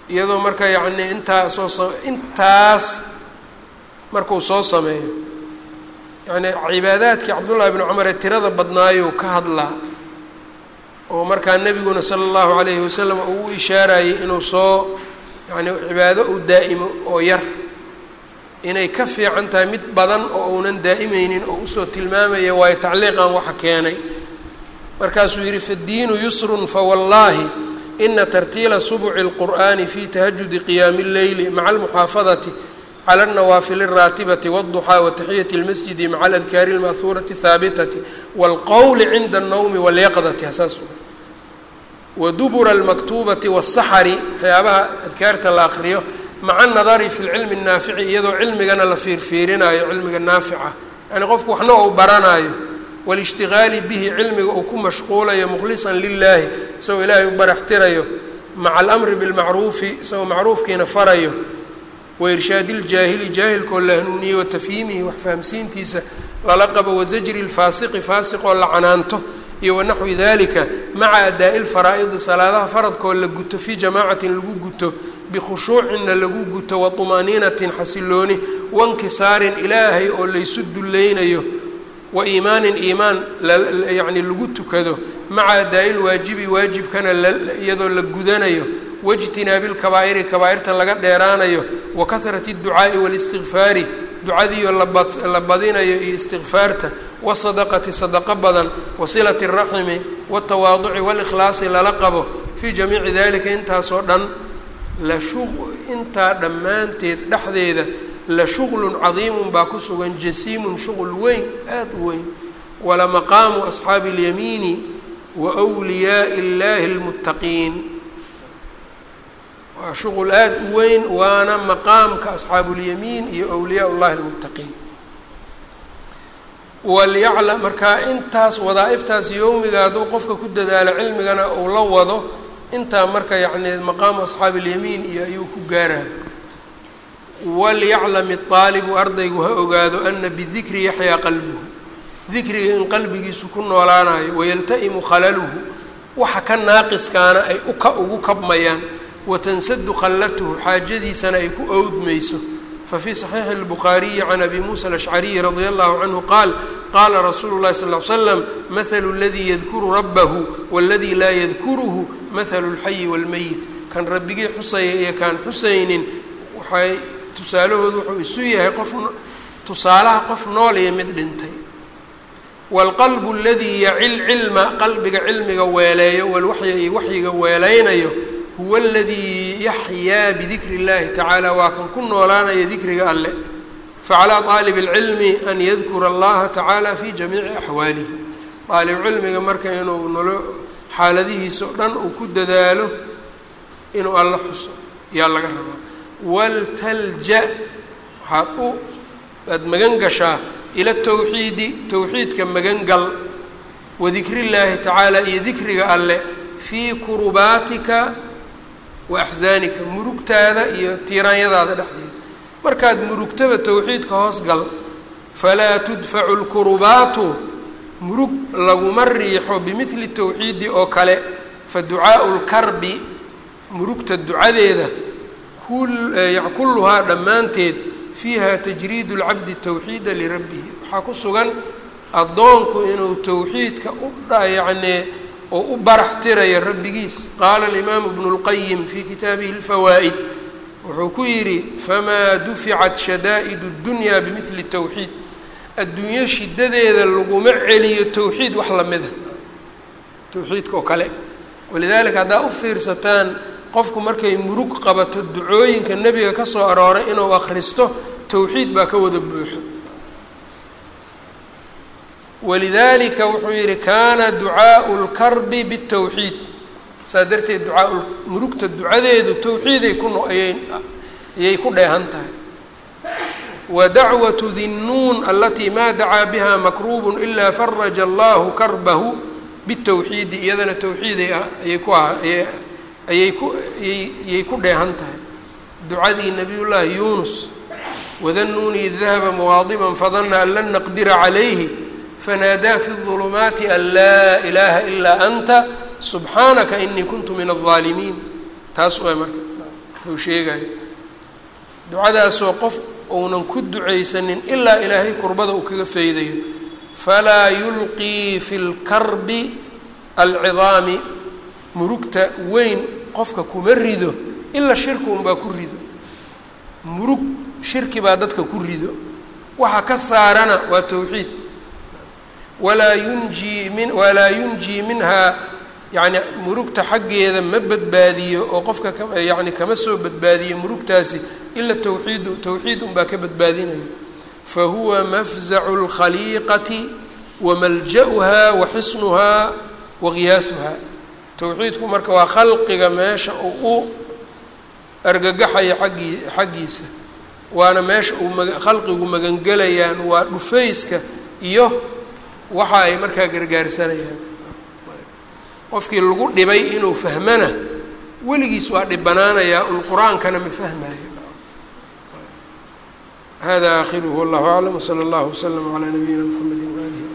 iyadoo marka yacni intaa soo sa intaas markuu soo sameeyo yacni cibaadaadkii cabdullaahi bni cumar ee tirada badnaayuu ka hadlaa oo markaa nebiguna sala allahu calayhi wasalam uu u ishaarayay inuu soo yacni cibaado uu daa'imo oo yar inay ka fiican tahay mid badan oo uunan daa'imeynin oo usoo tilmaamaya waayo tacliiqan waxa keenay markaasuu yidhi faddiinu yusrun fawallaahi ina tartiila subci اlqur'ani fi tahajudi qiyaami اlleyli maca almuxaafadati clى الnawaafil الraatibati wالضuxaa wataxiyati اlmasjidi maca aladkaari اlma'huurati الhaabitati wاlqowli cinda الnowmi walyaqdati hasaas wadubura اlmaktuubati wالsaxari waxyaabaha adkaarta la aqriyo maca anadari fi lcilmi الnaafici iyadoo cilmigana la fiirfiirinayo cilmiga naafica yani qofku waxna ou baranaayo walishtigaali bihi cilmiga uu ku mashquulayo mukhlisan lilaahi isagoo ilaahay u baraxtirayo maca alamri bilmacruufi isagoo macruufkiina farayo wairshaadi iljaahili jaahilkoo la hanuuniyey wa tafhiimihi wax fahamsiintiisa lala qabo wasajri lfaasiqi faasiqoo la canaanto iyo wanaxwi dalika maca adaa'i lfaraa'idi salaadaha faradkoo la guto fii jamaacatin lagu guto bikhushuucinna lagu guto wa طumaaniinatin xasilooni wankisaarin ilaahay oo laysu dulleynayo wa iimaanin iimaan yani lagu tukado maca adaa'i lwaajibi waajibkana iyadoo la gudanayo waijtinaabi lkabaa'iri kabaa'irta laga dheeraanayo wa kahrati اdducaa'i wاlistikfaari ducadiiyo la badinayo iyo istikfaarta wasadaqati sadaqo badan wasilati اraximi wاtawaaduci wاlikhlaasi lala qabo fii jamiici dalika intaasoo dhan intaa dhammaanteed dhexdeeda la shuglun cadiimun baa ku sugan jasiimun shuqul weyn aada u weyn walamaqaamu asxaabi اlyamiini wa wliyaai اllahi اlmuttaqiin waa shuqul aada u weyn waana maqaamka asxaabu اlyamiin iyo wliyaa اllahi اlmuttaqiin walyaclam markaa intaas wadaa'iftaas yowmiga hadduu qofka ku dadaalo cilmigana uu la wado intaa marka yacni maqaamu asxaabi اlyamiin iyo ayuu ku gaaraa walyaclam اaalibu ardaygu ha ogaado ana bidikri yaxyaa qalbuhu dikriga in qalbigiisu ku noolaanayo wayalta'imu khalaluhu waxa ka naaqiskaana ay uka ugu kabmayaan watansadu khallatuhu xaajadiisana ay ku owdmayso fafii صaxiixi اlbukhaariyi can abi muusa alashcariyi radia allahu canhu qaal qaala rasuulu اlahi sal ly slam mahalu اladii yadkuru rabbahu waladii laa yadkuruhu mahalu اlxayi wاlmeyit kan rabbigii xusaya iyo kaan xusaynin waxay tusaalahoodu wuxuu isu yahay qof tusaalaha qof nool iyo mid dhintay waalqalbu aladii yacil cilma qalbiga cilmiga weeleeyo walwaxya iyo waxyiga weeleynayo huwa aladii yaxyaa bidikri اllahi tacaala waa kan ku noolaanaya dikriga alle facalaa aalib اlcilmi an yadkura allaha tacaala fi jamiici axwaalihi aalib cilmiga marka inuu nolo xaaladihiisa o dhan uu ku dadaalo inuu alla xuso yaa laga rabaa waltalja waxaad u aada magan gashaa ila tawxiidi towxiidka magan gal wadikri llaahi tacaala iyo dikriga alle fii kurubaatika wa axsaanika murugtaada iyo tiiraanyadaada dhexdeeda markaad murugtaba towxiidka hoos gal falaa tudfacu lkurubaatu murug laguma riixo bimidli towxiidi oo kale fa ducaau lkarbi murugta ducadeeda kulluhaa dhammaanteed fiiha tajriid اlcabdi tawxiida lirabbihi waxaa ku sugan addoonku inuu towxiidka u yacnii oo u barax tirayo rabbigiis qaala alimaamu bnu اlqayim fii kitaabihi اlfawaa'id wuxuu ku yidhi famaa duficat shadaa'id اddunya bimidli towxiid adduunyo shidadeeda laguma celiyo towxiid wax lamida towxiidka oo kale walidaalika haddaa u fiirsataan qofku markay murug qabato ducooyinka nebiga ka soo arooray inuu akhristo towxiid baa ka wada buuxo walidaalika wuxuu yidhi kaana ducaau lkarbi bitowxiid saa darteed ducaa murugta ducadeedu towxiiday ku no ayay ayay ku dheehan tahay wa dacwatu dinnuun alatii maa dacaa biha makruubun ilaa faraja allahu karbahu bitowxiidi iyadana towxiiday ah ayay ku ah ayay ku ayay ku dheehan tahay ducadii nabiyullaahi yuunus wadannuuni id dahaba muqaadiban fadana an lan naqdira calayhi fanaadaa fi الظulumaati an laa ilaaha ilaa anta subxaanaka inii kuntu min الظaalimiin taas waa marka wuxuu sheegaya ducadaasoo qof uunan ku ducaysanin ilaa ilaahay kurbada uu kaga faydayo falaa yulqii fi lkarbi alcidaami murugta weyn qofka kuma rido ilaa shirki unbaa ku rido murug shirki baa dadka ku rido waxa ka saarana waa towxiid walaa yunjii min walaa yunjii minhaa yacni murugta xaggeeda ma badbaadiyo oo qofka ka yacni kama soo badbaadiyo murugtaasi ila towxiidu towxiid unbaa ka badbaadinayo fa huwa mafzacu اlkhaliiqati wamalja'uha wa xisnuhaa wa qiyaasuhaa towxiidku marka waa khalqiga meesha uu u argagaxaya aggii xaggiisa waana meesha uu ma khalqigu magangelayaan waa dhufayska iyo waxa ay markaa gargaarsanayaan qofkii lagu dhibay inuu fahmana weligiis waa dhibanaanayaa un qur-aankana ma fahmayo hada akhiruhu wallahu aclam wsala allahu waslama calaa nabiyina mxamedi waalihi